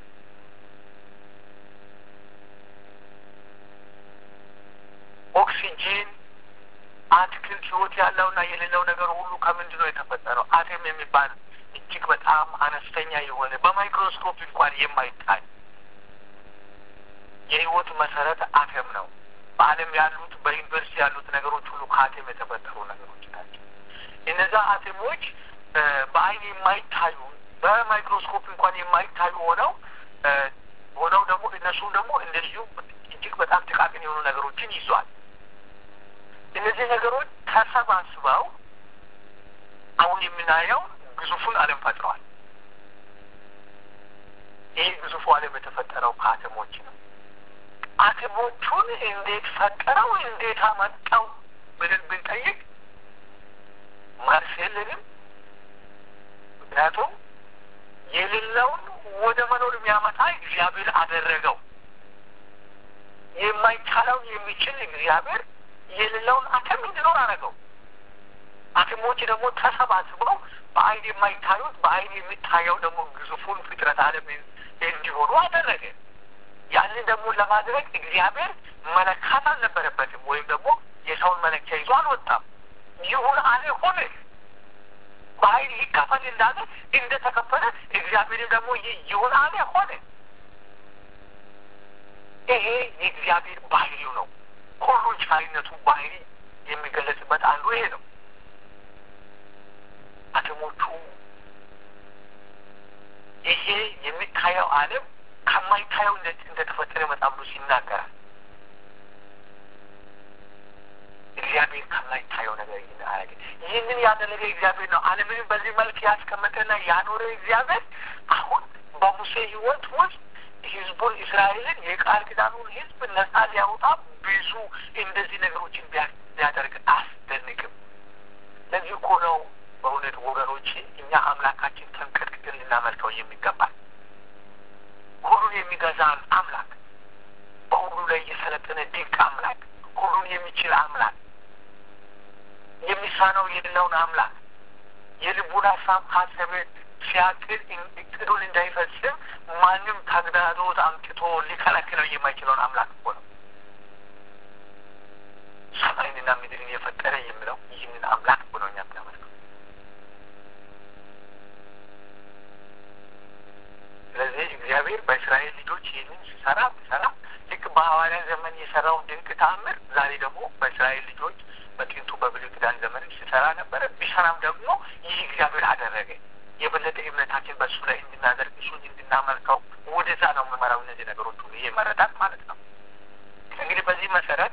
ኦክሲጂን፣ አትክልት፣ ህይወት ያለውና የሌለው ነገር ሁሉ ከምንድን ነው የተፈጠረው? አቴም የሚባል እጅግ በጣም አነስተኛ የሆነ በማይክሮስኮፕ እንኳን የማይታይ የህይወት መሰረት አተም ነው። በዓለም ያሉት በዩኒቨርሲቲ ያሉት ነገሮች ሁሉ ከአቴም የተፈጠሩ ነገሮች ናቸው። እነዛ አቴሞች በአይን የማይታዩ በማይክሮስኮፕ እንኳን የማይታዩ ሆነው ሆነው ደግሞ እነሱም ደግሞ እንደዚሁ እጅግ በጣም ጥቃቅን የሆኑ ነገሮችን ይዟል። እነዚህ ነገሮች ተሰባስበው አሁን የምናየው ግዙፉን ዓለም ፈጥረዋል። ይህ ግዙፉ ዓለም የተፈጠረው ከአተሞች ነው። አተሞቹን እንዴት ፈጠረው፣ እንዴት አመጣው ብለን ብንጠይቅ መልስ የለንም። ምክንያቱም የሌለውን ወደ መኖር የሚያመጣ እግዚአብሔር አደረገው። የማይቻለውን የሚችል እግዚአብሔር የሌለውን አተም እንዲኖር አደረገው። አተሞች ደግሞ ተሰባስበው በአይን የማይታዩት በአይን የሚታየው ደግሞ ግዙፉን ፍጥረት ዓለም እንዲሆኑ አደረገ። ያንን ደግሞ ለማድረግ እግዚአብሔር መለካት አልነበረበትም፣ ወይም ደግሞ የሰውን መለኪያ ይዞ አልወጣም። ይሁን አለ ሆነ። በኃይል ይካፈል እንዳለ እንደተከፈለ እግዚአብሔርም ደግሞ ይሁን አለ ሆነ። ይሄ የእግዚአብሔር ባህሪው ነው። ሁሉን ቻይነቱ ባህሪ የሚገለጽበት አንዱ ይሄ ነው። አተሞቹ ይሄ የሚታየው ዓለም ከማይታየው እንደተፈጠረ መጽሐፍ ቅዱስ ይናገራል። እግዚአብሔር ከማይታየው ነገር ይህን አረገ። ይህንን ያደረገ እግዚአብሔር ነው። ዓለምንም በዚህ መልክ ያስቀመጠና ያኖረ እግዚአብሔር አሁን በሙሴ ሕይወት ውስጥ ህዝቡን እስራኤልን የቃል ኪዳኑን ህዝብ ነጻ ሊያወጣ ብዙ እንደዚህ ነገሮችን ቢያደርግ አስደንቅም። ለዚህ እኮ ነው በእውነት ወገኖች እኛ አምላካችን ተንቀጥቅጥን ልናመልከው የሚገባል። ሁሉን የሚገዛን አምላክ፣ በሁሉ ላይ የሰለጠነ ድንቅ አምላክ፣ ሁሉን የሚችል አምላክ፣ የሚሳነው የሌለውን አምላክ የልቡን ሀሳብ ካሰበ ሲያቅድ እቅዱን እንዳይፈጽም ማንም ተግዳሮት አምጥቶ ሊከለክለው የማይችለውን አምላክ እኮ ነው። ሰማይንና ምድርን የፈጠረ የሚለው ይህንን አምላክ እኮ ነው እኛ የምናመልከው። ስለዚህ እግዚአብሔር በእስራኤል ልጆች ይህንን ሲሰራ ሲሰራ ልክ በሐዋርያ ዘመን የሰራውን ድንቅ ተአምር ዛሬ ደግሞ በእስራኤል ልጆች በጥንቱ በብሉይ ኪዳን ዘመንም ሲሰራ ነበረ። ቢሰራም ደግሞ ይህ እግዚአብሔር አደረገ። የበለጠ እምነታችን በእሱ ላይ እንድናደርግ እሱን እንድናመልከው ወደዛ ነው የምመራው። እነዚህ ነገሮች ሁሉ ይሄ መረዳት ማለት ነው። እንግዲህ በዚህ መሰረት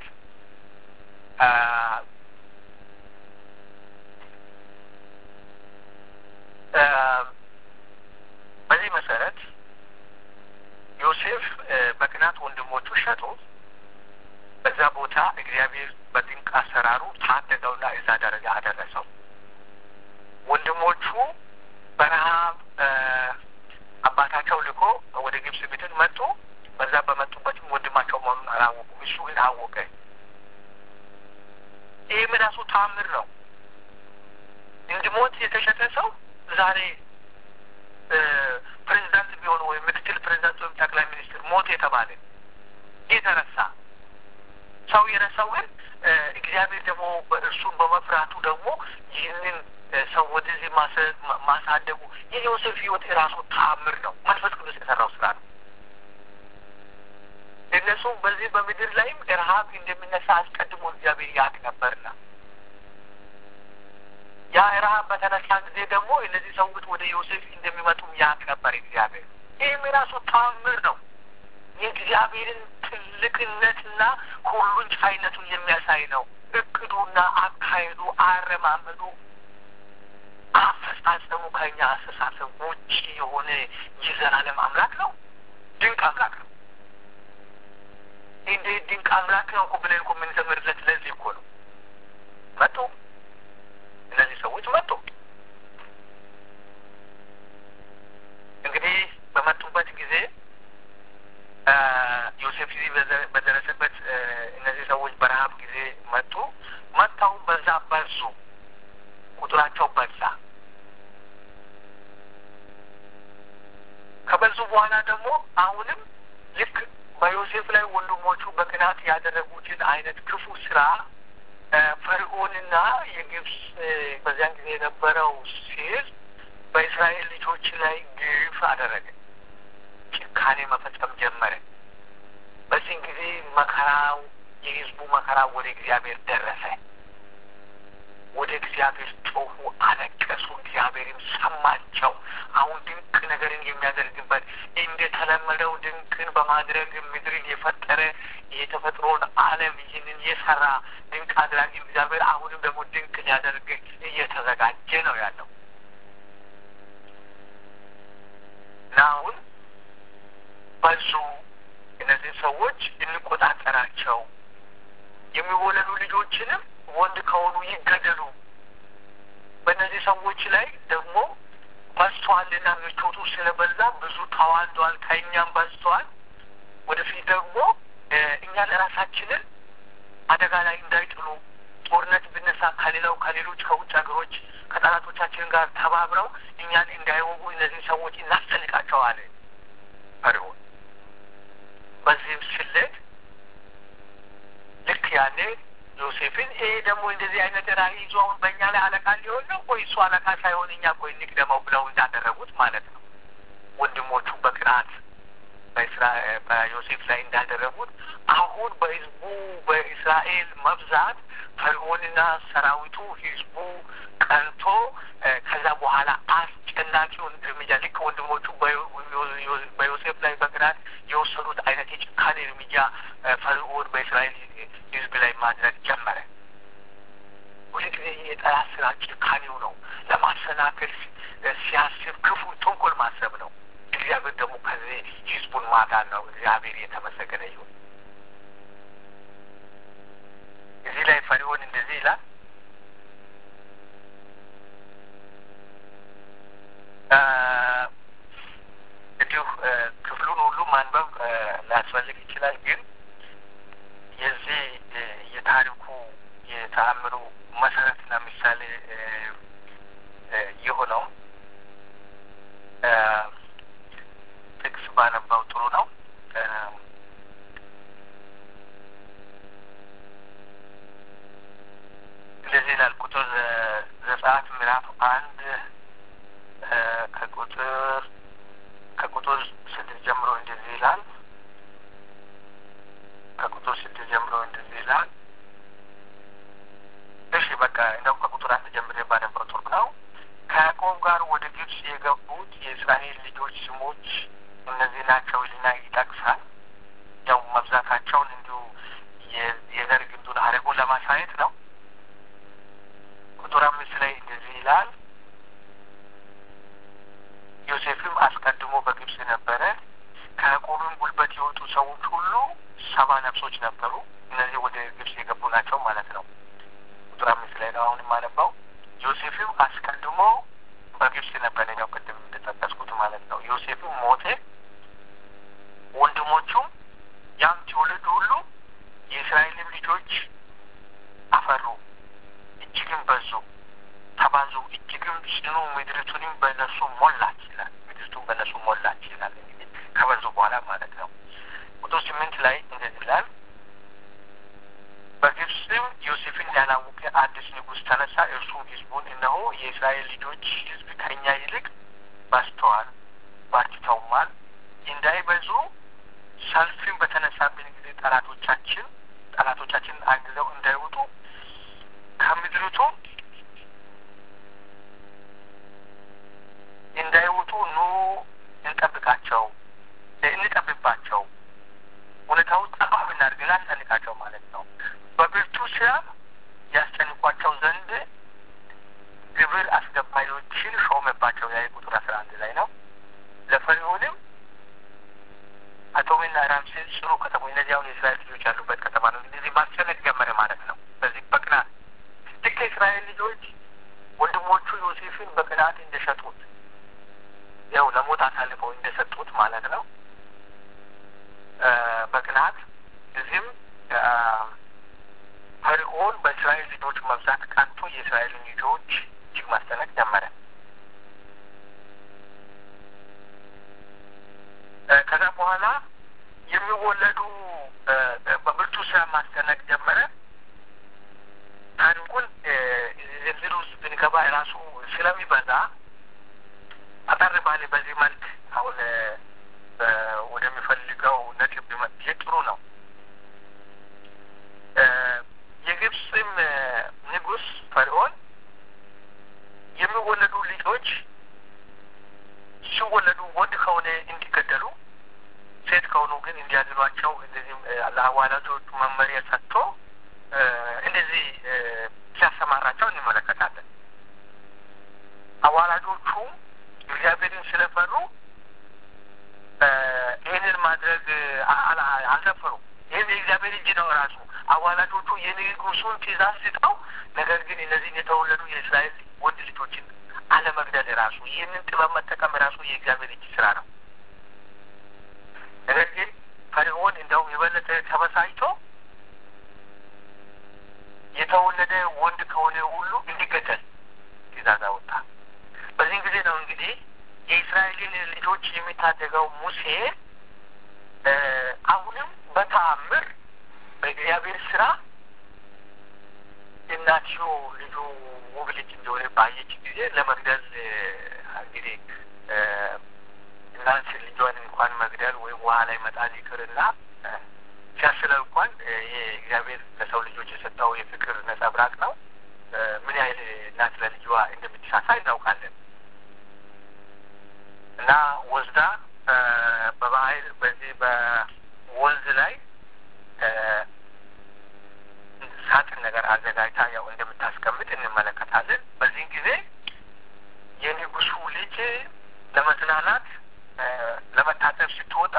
በዚህ መሰረት ዮሴፍ በቅናት ወንድሞቹ ሸጡ። በዛ ቦታ እግዚአብሔር በድንቅ አሰራሩ ታደገውና እዛ ደረጃ አደረሰው። ወንድሞቹ በረሃብ አባታቸው ልኮ ወደ ግብጽ ምድር መጡ። በዛ በመጡበትም ወንድማቸው መሆኑን አላወቁ። እሱ ግን አወቀ። ይህ ራሱ ታምር ነው። እንዲሞት የተሸጠ ሰው ዛሬ ፕሬዚዳንት ቢሆን ወይም ምክትል ፕሬዚዳንት ወይም ጠቅላይ ሚኒስትር ሞት የተባለ የተረሳ ሰው የረሳው ግን እግዚአብሔር ደግሞ እርሱን በመፍራቱ ደግሞ ይህንን ሰው ወደዚህ ማሳደጉ የዮሴፍ ሕይወት የራሱ ተአምር ነው። መንፈስ ቅዱስ የሰራው ስራ ነው። እነሱ በዚህ በምድር ላይም ረሀብ እንደሚነሳ አስቀድሞ እግዚአብሔር ያውቅ ነበርና ያ ረሀብ በተነሳ ጊዜ ደግሞ እነዚህ ሰዎች ወደ ዮሴፍ እንደሚመጡም ያውቅ ነበር እግዚአብሔር። ይህም የራሱ ተአምር ነው። የእግዚአብሔርን ትልቅነትና ሁሉን ቻይነቱን የሚያሳይ ነው። እቅዱና አካሄዱ፣ አረማመዱ፣ አፈጻጸሙ ከኛ አስተሳሰብ ውጭ የሆነ የዘላለም አምላክ ነው። ድንቅ አምላክ ነው። እንዴት ድንቅ አምላክ ነው እኮ ብለን እኮ የምንዘምርለት ለዚህ እኮ ነው። መጡ፣ እነዚህ ሰዎች መጡ። እንግዲህ በመጡበት ጊዜ ዮሴፍ ጊዜ በደረሰበት እነዚህ ሰዎች ከበዙ በኋላ ደግሞ አሁንም ልክ በዮሴፍ ላይ ወንድሞቹ በቅናት ያደረጉትን አይነት ክፉ ስራ ፈርዖንና የግብፅ በዚያን ጊዜ የነበረው ሕዝብ በእስራኤል ልጆች ላይ ግፍ አደረገ። ጭካኔ መፈጸም ጀመረ። በዚህን ጊዜ መከራው የህዝቡ መከራ ወደ እግዚአብሔር ደረሰ። ወደ እግዚአብሔር ጮሁ፣ አለቀሱ። እግዚአብሔርም ሰማቸው። አሁን ድንቅ ነገርን የሚያደርግበት እንደተለመደው ድንቅን በማድረግ ምድርን የፈጠረ የተፈጥሮን ዓለም ይህንን የሰራ ድንቅ አድራጊ እግዚአብሔር አሁንም ደግሞ ድንቅ ሊያደርግ እየተዘጋጀ ነው ያለው እና አሁን በዙ እነዚህ ሰዎች እንቆጣጠራቸው፣ የሚወለዱ ልጆችንም ወንድ ከሆኑ ይገደሉ። በእነዚህ ሰዎች ላይ ደግሞ በዝተዋልና ምቾቱ ስለበዛ ብዙ ተዋልዷል፣ ከእኛም በዝተዋል። ወደፊት ደግሞ እኛ ለራሳችንን አደጋ ላይ እንዳይጥሉ ጦርነት ብነሳ ከሌላው ከሌሎች ከውጭ ሀገሮች ከጠላቶቻችን ጋር ተባብረው እኛን እንዳይወጉ እነዚህ ሰዎች እናስጨንቃቸዋል ፈርዖን። በዚህም ስሌት ልክ ያኔ ዮሴፍን ይሄ ደግሞ እንደዚህ አይነት ራዕይ ይዞ አሁን በእኛ ላይ አለቃ ሊሆን ነው ወይ እሱ አለቃ ሳይሆን እኛ ቆይ እንቅደመው ብለው እንዳደረጉት ማለት ነው። ወንድሞቹ በቅናት በዮሴፍ ላይ እንዳደረጉት አሁን በህዝቡ በእስራኤል መብዛት ፈርዖንና ሰራዊቱ ህዝቡ ቀንቶ ከዛ በኋላ አስጨናቂውን እርምጃ ልክ ወንድሞቹ በዮሴፍ ላይ በቅናት የወሰዱት አይነት የጭካኔ እርምጃ ፈርዖን በእስራኤል ህዝብ ላይ ማድረግ ጀመረ። ሁሉ ጊዜ የጠላት ስራ ጭካኔው ነው። ለማሰናከል ሲያስብ ክፉ ተንኮል ማሰብ ነው። እግዚአብሔር ደግሞ ከዚህ ህዝቡን ማዳን ነው። እግዚአብሔር የተመሰገነ ይሁን። እዚህ ላይ ፈርዖን እንደዚህ ይላል እንዲሁ ክፍሉን ሁሉ ማንበብ ሊያስፈልግ ይችላል። ግን የዚህ የታሪኩ የተአምሩ መሰረትና ምሳሌ የሆነው ጥቅስ ባነባው ጥሩ ነው። እንደዚህ ይላል ቁጥር ዘጸአት ምዕራፍ አንድ ከቁጥር ከቁጥር ስድስት ጀምሮ እንደዚህ ይላል። ከቁጥር ስድስት ጀምሮ እንደዚህ ይላል። እሺ በቃ እንደውም ከቁጥር አንድ ጀምሬ ባነበው ጥሩ ነው። ከያዕቆብ ጋር ወደ ግብጽ የገቡት የእስራኤል ልጆች ስሞች እነዚህ ናቸው ይልና ይጠቅሳል። ያው መብዛታቸውን እንዲሁ የዘር ግንዱን ሀረጉን ለማሳየት ነው። ቁጥር አምስት ላይ እንደዚህ ይላል። ዮሴፍም አስቀድሞ በግብጽ ነበረ። ከያዕቆብም ጉልበት የወጡ ሰዎች ሁሉ ሰባ ነፍሶች ነበሩ። እነዚህ ወደ ግብጽ የገቡ ናቸው ማለት ነው። ቁጥር አምስት ላይ ነው አሁን የማነባው። ዮሴፍም አስቀድሞ በግብጽ ነበረ፣ ነው ቅድም እንደጠቀስኩት ማለት ነው። ዮሴፍም ሞተ፣ ወንድሞቹም ያም ትውልድ ሁሉ የእስራኤልም ልጆች አፈሩ፣ እጅግም በዙ፣ ተባዙ፣ እጅግም ጽኑ፣ ምድሪቱንም በእነሱ ሞላች ይላል። ምድሪቱን በእነሱ ሞላች ይላል። እንግዲህ ከበዙ በኋላ ማለት ነው። ቁጥር ስምንት ላይ እንደዚህ ይላል በግብፅም ዮሴፍን ያላወቀ አዲስ ንጉሥ ተነሳ። እርሱም ሕዝቡን እነሆ የእስራኤል ልጆች ሕዝብ ከእኛ ይልቅ በዝተዋል፣ ባርትተውማል። እንዳይበዙ ሰልፍን በተነሳብን ጊዜ ጠላቶቻችን ጠላቶቻችን አግዘው እንዳይወጡ ከምድሪቱ እንዳይወጡ ኑ እንጠብቃቸው፣ እንጠብባቸው ሁኔታው ጠባብ እናድርግ ላስጨንቃቸው ማለት ነው። በብርቱ ስራ ያስጨንቋቸው ዘንድ ግብር አስገባሪዎችን ሾመባቸው። ያ ቁጥር አስራ አንድ ላይ ነው። ለፈርዖንም አቶሚና ራምሴን ጽኑ ከተሞች እነዚህ አሁን የእስራኤል ልጆች ያሉበት ከተማ ነው። እንደዚህ ማስጨነቅ ጀመረ ማለት ነው። በዚህ በቅናት ልክ የእስራኤል ልጆች ወንድሞቹ ዮሴፍን በቅናት እንደሸጡት ያው ለሞት አሳልፈው እንደሰጡት ማለት ነው። በቅናት እዚህም ፈርዖን በእስራኤል ልጆች መብዛት ቀንቶ የእስራኤልን ልጆች እጅግ ማስጨነቅ ጀመረ። በኋላ የሚወለዱ በብርቱ ስራ ማስጨነቅ ጀመረ። ታሪኩን ዝርዝር ውስጥ ብንገባ ራሱ ስለሚበዛ አጠር ባለ በዚህ መልክ አሁን ወደሚፈልገው ነጥብ ይህ ጥሩ ነው። የግብፅም ንጉሥ ፈርዖን የሚወለዱ ልጆች ሲወለዱ ወንድ ከሆነ እንዲገደሉ፣ ሴት ከሆኑ ግን እንዲያድኗቸው እንደዚህም ለአዋላጆቹ መመሪያ ሰጥቶ እንደዚህ ሲያሰማራቸው እንመለከታለን። አዋላጆቹ እግዚአብሔርን ስለፈሩ ይህንን ማድረግ አልደፈሩም። ይህም የእግዚአብሔር እጅ ነው ራሱ አዋላጆቹ የንጉሱን ትእዛዝ ስጠው፣ ነገር ግን እነዚህን የተወለዱ የእስራኤል ወንድ ልጆችን አለመግደል ራሱ ይህንን ጥበብ መጠቀም ራሱ የእግዚአብሔር እጅ ስራ ነው። ነገር ግን ፈርዖን እንደውም የበለጠ ተበሳጭቶ የተወለደ ወንድ ከሆነ ሁሉ እንዲገደል ትእዛዝ አወጣ። በዚህን ጊዜ ነው እንግዲህ የእስራኤልን ልጆች የሚታደገው ሙሴ አሁንም በተአምር በእግዚአብሔር ስራ እናትዮ ልጁ ውብ ልጅ እንደሆነ ባየች ጊዜ ለመግደል እንግዲህ እናት ልጇን እንኳን መግደል ወይም ውሃ ላይ መጣል ይቅርና ሲያስለው እንኳን ይሄ እግዚአብሔር ለሰው ልጆች የሰጠው የፍቅር ነጸብራቅ ነው። ምን ያህል እናት ለልጇ እንደምትሳሳ እናውቃለን። እና ወስዳ በባህል በዚህ በወንዝ ላይ ሳጥን ነገር አዘጋጅታ ያው እንደምታስቀምጥ እንመለከታለን። በዚህን ጊዜ የንጉሱ ልጅ ለመዝናናት ለመታጠብ ስትወጣ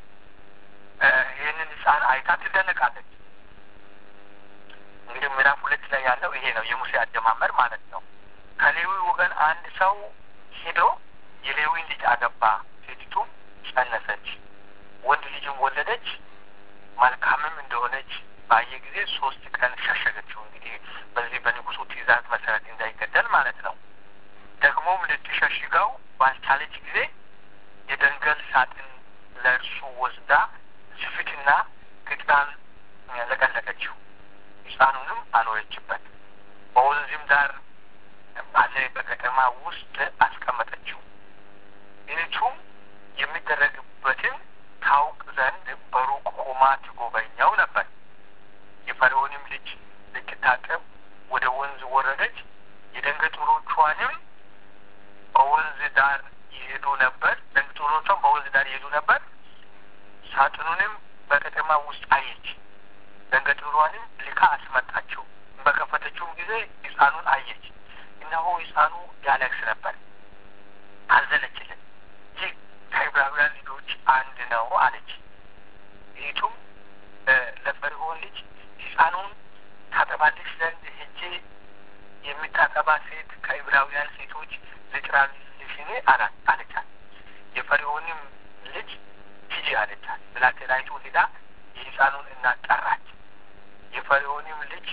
ይህንን ሕፃን አይታ ትደነቃለች። እንግዲህ ምዕራፍ ሁለት ላይ ያለው ይሄ ነው የሙሴ አጀማመር ማለት ነው። ከሌዊ ወገን አንድ ሰው ሄዶ የሌዊን ልጅ አገባ። ሴቲቱም ጸነሰች፣ ወንድ ልጅም ወለደች። መልካምም እንደሆነች ባየ ጊዜ ሶስት ቀን ሸሸገችው። እንግዲህ በዚህ በንጉሱ ትእዛዝ መሰረት እንዳይገደል ማለት ነው። ደግሞም ልትሸሽገው ባልቻለች ጊዜ የደንገል ሳጥን ለእርሱ ወስዳ ስፊትና ቅጥራን ለቀለቀችው፣ ሕፃኑንም አኖረችበት። በወንዝም ዳር ባለ በከተማ ውስጥ አስቀመጠችው። እህቱም የሚደረግበትን ታውቅ ዘንድ በሩቅ ቆማ ትጎበኛው ነበር። የፈርዖንም ልጅ ልትታጠብ ወደ ወንዝ ወረደች። የደንገጡሮቿንም በወንዝ ዳር ይሄዱ ነበር። ደንገጡሮቿም በወንዝ ዳር ይሄዱ ነበር። ሳጥኑንም በከተማ ውስጥ አየች። ደንገጡሯንም ልካ አስመጣችው። በከፈተችውም ጊዜ ሕፃኑን አየች። እነሆ ሕፃኑ ያለቅስ ነበር። አዘነችለት። ይህ ከዕብራውያን ልጆች አንድ ነው አለች። ይቱም ለፈርዖን ልጅ ሕፃኑን ታጠባልሽ ዘንድ ሄጄ የሚታጠባ ሴት ከዕብራውያን ሴቶች ልጥራልሽን አላት አለቻት። የፈርዖንም ልጅ ሂጂ አለቻት። ብላቴናይቱ ሄዳ የሕፃኑን እናት ጠራች። የፈርዖንም ልጅ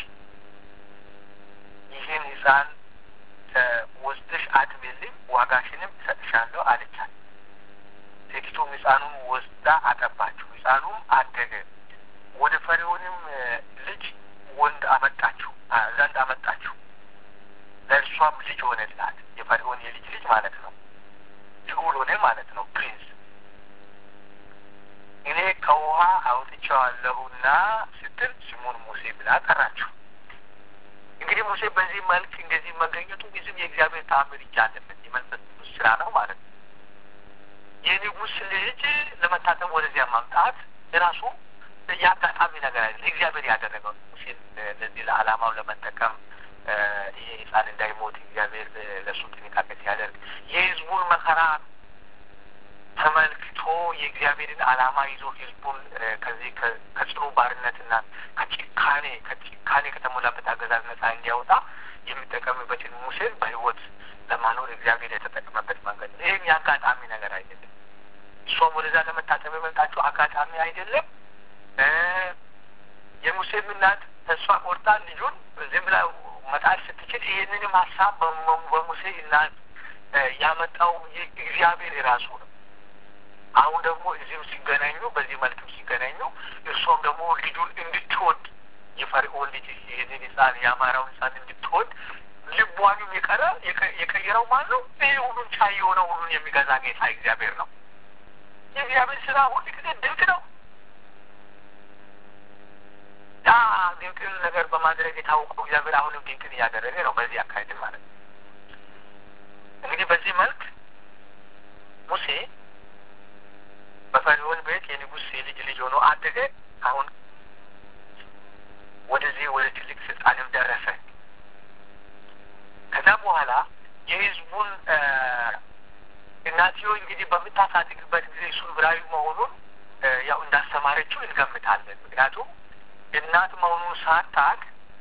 ይህን ሕፃን ወስደሽ አጥቢልኝ፣ ዋጋሽንም እሰጥሻለሁ አለቻት። ሴቲቱም ሕፃኑን ወስዳ አጠባችው። ሕፃኑም አደገ። ወደ ፈርዖንም ልጅ ወንድ አመጣችው ዘንድ አመጣችው። ለእርሷም ልጅ ሆነላት። የፈርዖን የልጅ ልጅ ማለት ነው። ልዑል ሆነ ማለት ነው። ፕሪንስ እኔ ከውሃ አውጥቼዋለሁና ስትል ስሙን ሙሴ ብላ ጠራችሁ። እንግዲህ ሙሴ በዚህ መልክ እንደዚህ መገኘቱ ብዙም የእግዚአብሔር ተአምር እጅ አለበት። የመንፈስ ቅዱስ ስራ ነው ማለት ነው። የንጉሥ ልጅ ለመታጠብ ወደዚያ ማምጣት ራሱ የአጋጣሚ ነገር አይደለም። እግዚአብሔር ያደረገው ሙሴን ለዚህ ለዓላማው ለመጠቀም ይሄ ሕፃን እንዳይሞት እግዚአብሔር ለእሱ ጥንቃቄ ሲያደርግ የሕዝቡን መከራ ተመልክቶ የእግዚአብሔርን ዓላማ ይዞ ሕዝቡን ከዚህ ከጽኑ ባርነትና ከጭካኔ ከጭካኔ ከተሞላበት አገዛዝ ነጻ እንዲያወጣ የሚጠቀምበትን ሙሴን በሕይወት ለማኖር እግዚአብሔር የተጠቀመበት መንገድ ነው። ይህም የአጋጣሚ ነገር አይደለም። እሷም ወደዛ ለመታጠብ የመጣችው አጋጣሚ አይደለም። የሙሴም እናት ተስፋ ቆርጣ ልጁን ዝም ብላ መጣል ስትችል ይህንንም ሀሳብ በሙሴ እናት ያመጣው እግዚአብሔር የራሱ ነው። አሁን ደግሞ እዚህም ሲገናኙ በዚህ መልክም ሲገናኙ እርሷም ደግሞ ልጁን እንድትወድ የፈርዖን ልጅ ይህንን ህፃን የአማራውን ህፃን እንድትወድ ልቧንም የቀረ የቀየረው ማን ነው? ይህ ሁሉን ቻይ የሆነ ሁሉን የሚገዛ ጌታ እግዚአብሔር ነው። የእግዚአብሔር ስራ ሁል ጊዜ ድንቅ ነው። ያ ድንቅን ነገር በማድረግ የታወቀው እግዚአብሔር አሁንም ድንቅን እያደረገ ነው። በዚህ አካሄድን ማለት ነው። እንግዲህ በዚህ መልክ ሙሴ በፈርዖን ቤት የንጉሥ የልጅ ልጅ ሆኖ አደገ። አሁን ወደዚህ ወደ ትልቅ ስልጣንም ደረሰ። ከዛ በኋላ የህዝቡን እናትዮ እንግዲህ በምታሳድግበት ጊዜ እሱ ዕብራዊ መሆኑን ያው እንዳስተማረችው እንገምታለን። ምክንያቱም እናት መሆኑን ሳታቅ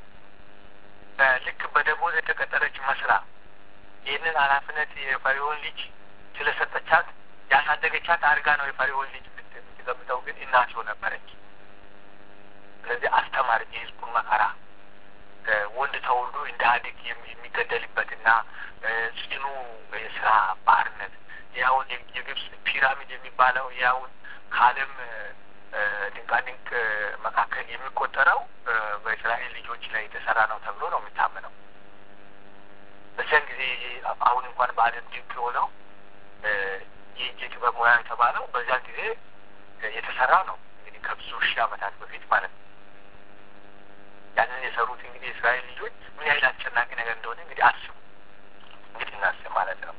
ልክ በደሞዝ የተቀጠረች መስላ ይህንን ኃላፊነት የፈርዖን ልጅ ስለሰጠቻት ያሳደገቻት አድርጋ ነው የፈርዖን ልጅ የምትገምተው፣ ግን እናትዮ ነበረች። ስለዚህ አስተማረች የህዝቡን መከራ ወንድ ተወልዶ እንደ አድግ የሚገደልበትና ጽኑ የስራ ባርነት ያውን የግብፅ ፒራሚድ የሚባለው ያውን ከዓለም ድንቃድንቅ መካከል የሚቆጠረው በእስራኤል ልጆች ላይ የተሰራ ነው ተብሎ ነው የሚታመነው። በዚያን ጊዜ አሁን እንኳን በዓለም ድንቅ የሆነው የእጅ ጥበብ ሙያ የተባለው በዚያን ጊዜ የተሰራ ነው። እንግዲህ ከብዙ ሺህ ዓመታት በፊት ማለት ነው። ያንን የሰሩት እንግዲህ የእስራኤል ልጆች ምን ያህል አስጨናቂ ነገር እንደሆነ እንግዲህ አስቡ። እንግዲህ እናስብ ማለት ነው።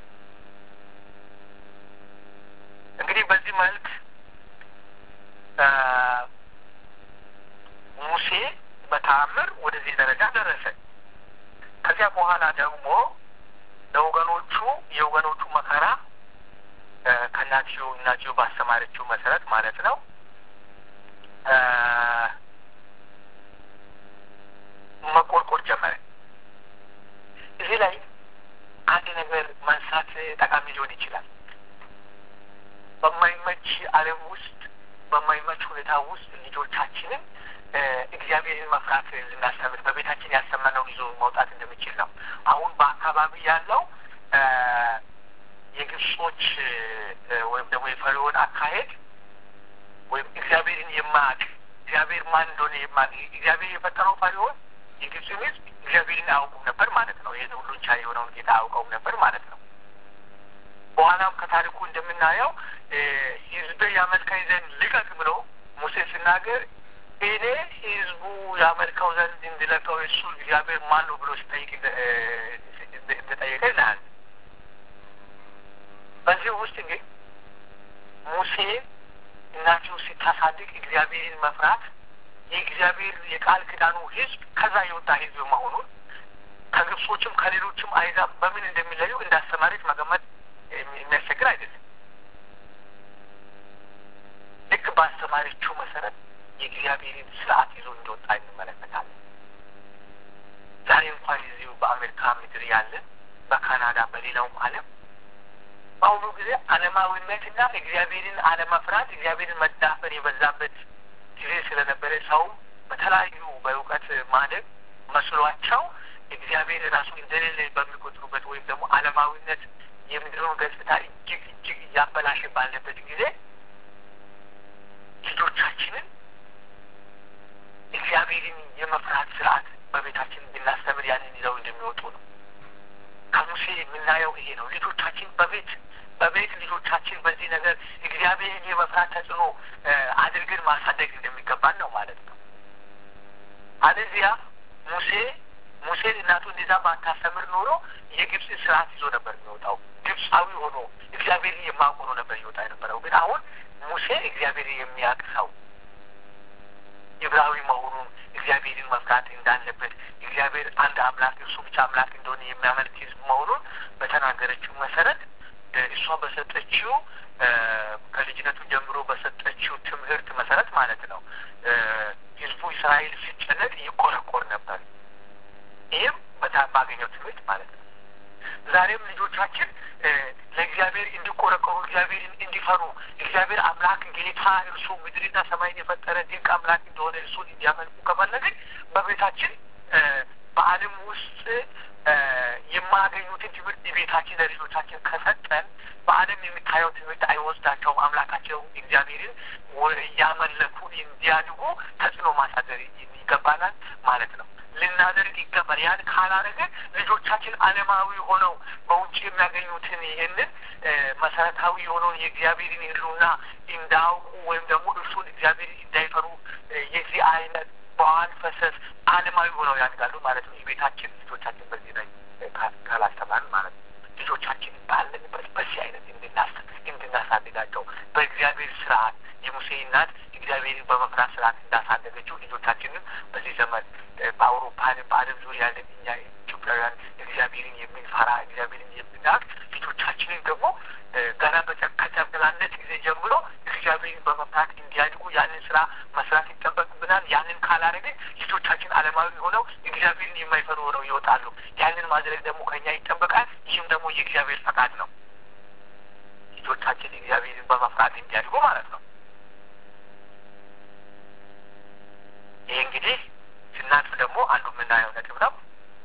እንግዲህ በዚህ መልክ ሙሴ በተአምር ወደዚህ ደረጃ ደረሰ። ከዚያ በኋላ ደግሞ ለወገኖቹ የወገኖቹ መከራ ከእናትዮ እናትዮ ባስተማረችው መሰረት ማለት ነው መቆርቆር ጀመረ። እዚህ ላይ አንድ ነገር ማንሳት ጠቃሚ ሊሆን ይችላል። በማይመች ዓለም ውስጥ በማይመች ሁኔታ ውስጥ ልጆቻችንን እግዚአብሔርን መፍራት ልናስተምር በቤታችን ያሰማነውን ይዞ መውጣት እንደሚችል ነው። አሁን በአካባቢ ያለው የግብጾች ወይም ደግሞ የፈርዖን አካሄድ ወይም እግዚአብሔርን የማያውቅ እግዚአብሔር ማን እንደሆነ የማያውቅ እግዚአብሔር የፈጠረው ፈርዖን የግብፅን ሕዝብ እግዚአብሔርን አያውቁም ነበር ማለት ነው። ይህን ሁሉን ቻይ የሆነውን ጌታ አያውቀውም ነበር ማለት ነው። በኋላም ከታሪኩ እንደምናየው ሕዝቤ ያመልከኝ ዘንድ ልቀቅ ብሎ ሙሴ ሲናገር እኔ ሕዝቡ ያመልከው ዘንድ እንዲለቀው እሱ እግዚአብሔር ማን ነው ብሎ ሲጠይቅ እንደጠየቀ ይልሃል። በዚህ ውስጥ እንግዲህ ሙሴ እናቱ ስታሳድግ እግዚአብሔርን መፍራት የእግዚአብሔር የቃል ኪዳኑ ህዝብ ከዛ የወጣ ህዝብ መሆኑን ከግብጾችም ከሌሎችም አይዛብ በምን እንደሚለዩ እንዳስተማሪት መገመት የሚያስቸግር አይደለም። ልክ ባስተማሪችው መሰረት የእግዚአብሔርን ስርዓት ይዞ እንደወጣ እንመለከታለን። ዛሬ እንኳን እዚሁ በአሜሪካ ምድር ያለን በካናዳ በሌላውም ዓለም በአሁኑ ጊዜ ዓለማዊነትና እግዚአብሔርን አለመፍራት እግዚአብሔርን መዳፈር የበዛበት ጊዜ ስለነበረ ሰው በተለያዩ በእውቀት ማደግ መስሏቸው እግዚአብሔር ራሱ እንደሌለ በሚቆጥሩበት ወይም ደግሞ ዓለማዊነት የምድሩን ገጽታ እጅግ እጅግ እያበላሸ ባለበት ጊዜ ልጆቻችንን እግዚአብሔርን የመፍራት ስርዓት በቤታችን ብናስተምር ያንን ይዘው እንደሚወጡ ነው። ከሙሴ የምናየው ይሄ ነው። ልጆቻችን በቤት በቤት ልጆቻችን በዚህ ነገር እግዚአብሔርን የመፍራት ተጽዕኖ አድርገን ማሳደግ እንደሚገባን ነው ማለት ነው። አለዚያ ሙሴ ሙሴን እናቱ እንደዛ ባታስተምር ኖሮ የግብፅን ስርዓት ይዞ ነበር የሚወጣው። ግብፃዊ ሆኖ እግዚአብሔርን የማያውቅ ሆኖ ነበር ይወጣ የነበረው። ግን አሁን ሙሴ እግዚአብሔርን የሚያውቅ ሰው ዕብራዊ መሆኑን እግዚአብሔርን መፍራት እንዳለበት እግዚአብሔር አንድ አምላክ እርሱ ብቻ አምላክ እንደሆነ የሚያመልክ ሕዝብ መሆኑን በተናገረችው መሰረት እሷ በሰጠችው ከልጅነቱ ጀምሮ በሰጠችው ትምህርት መሰረት ማለት ነው ሕዝቡ እስራኤል ሲጨነቅ ይቆረቆር ነበር። ይህም በጣም ባገኘው ትምህርት ማለት ነው። ዛሬም ልጆቻችን ለእግዚአብሔር እንዲቆረቆሩ እግዚአብሔርን እንዲፈሩ እግዚአብሔር አምላክ ጌታ እርሱ ምድርና ሰማይን የፈጠረ ድንቅ አምላክ እንደሆነ እርሱን እንዲያመልኩ ከፈለግን በቤታችን በዓለም ውስጥ የማያገኙትን ትምህርት ቤታችን ለልጆቻችን ከሰጠን በዓለም የሚታየው ትምህርት አይወስዳቸውም። አምላካቸው እግዚአብሔርን እያመለኩ እንዲያድጉ ተጽዕኖ ማሳደር ይገባናል ማለት ነው። ልናደርግ ይገባል። ያን ካላደረገ ልጆቻችን ዓለማዊ ሆነው በውጭ የሚያገኙትን ይህንን መሰረታዊ የሆነውን የእግዚአብሔርን ሕልውና እንዳያውቁ ወይም ደግሞ እርሱን እግዚአብሔርን እንዳይፈሩ የዚህ አይነት በዋን ፈሰስ ዓለማዊ ሆነው ያድጋሉ ማለት ነው። የቤታችን ልጆቻችን በዚህ ላይ ካላስተማርን ማለት ነው። ልጆቻችን ባለንበት በዚህ አይነት እንድናሳድጋቸው በእግዚአብሔር ስርዓት የሙሴ እናት እግዚአብሔርን በመፍራት ስርዓት እንዳሳደገችው ልጆቻችንን በዚህ ዘመን በአውሮፓንም በዓለም ዙሪያ ያለን እኛ ኢትዮጵያውያን እግዚአብሔርን የምንፈራ እግዚአብሔርን የምናውቅ ልጆቻችንን ደግሞ ገና ከጨቅላነት ጊዜ ጀምሮ እግዚአብሔርን በመፍራት እንዲያድጉ ያንን ስራ መስራት ይጠበቅብናል። ያንን ካላደረግን ልጆቻችን ዓለማዊ ሆነው እግዚአብሔርን የማይፈሩ ሆነው ይወጣሉ። ያንን ማድረግ ደግሞ ከኛ ይጠበቃል። ይህም ደግሞ የእግዚአብሔር ፈቃድ ነው። ልጆቻችን እግዚአብሔርን በመፍራት እንዲያድጉ ማለት ነው። ይህ እንግዲህ ስናልፍ ደግሞ አንዱ የምናየው ነጥብ ነው።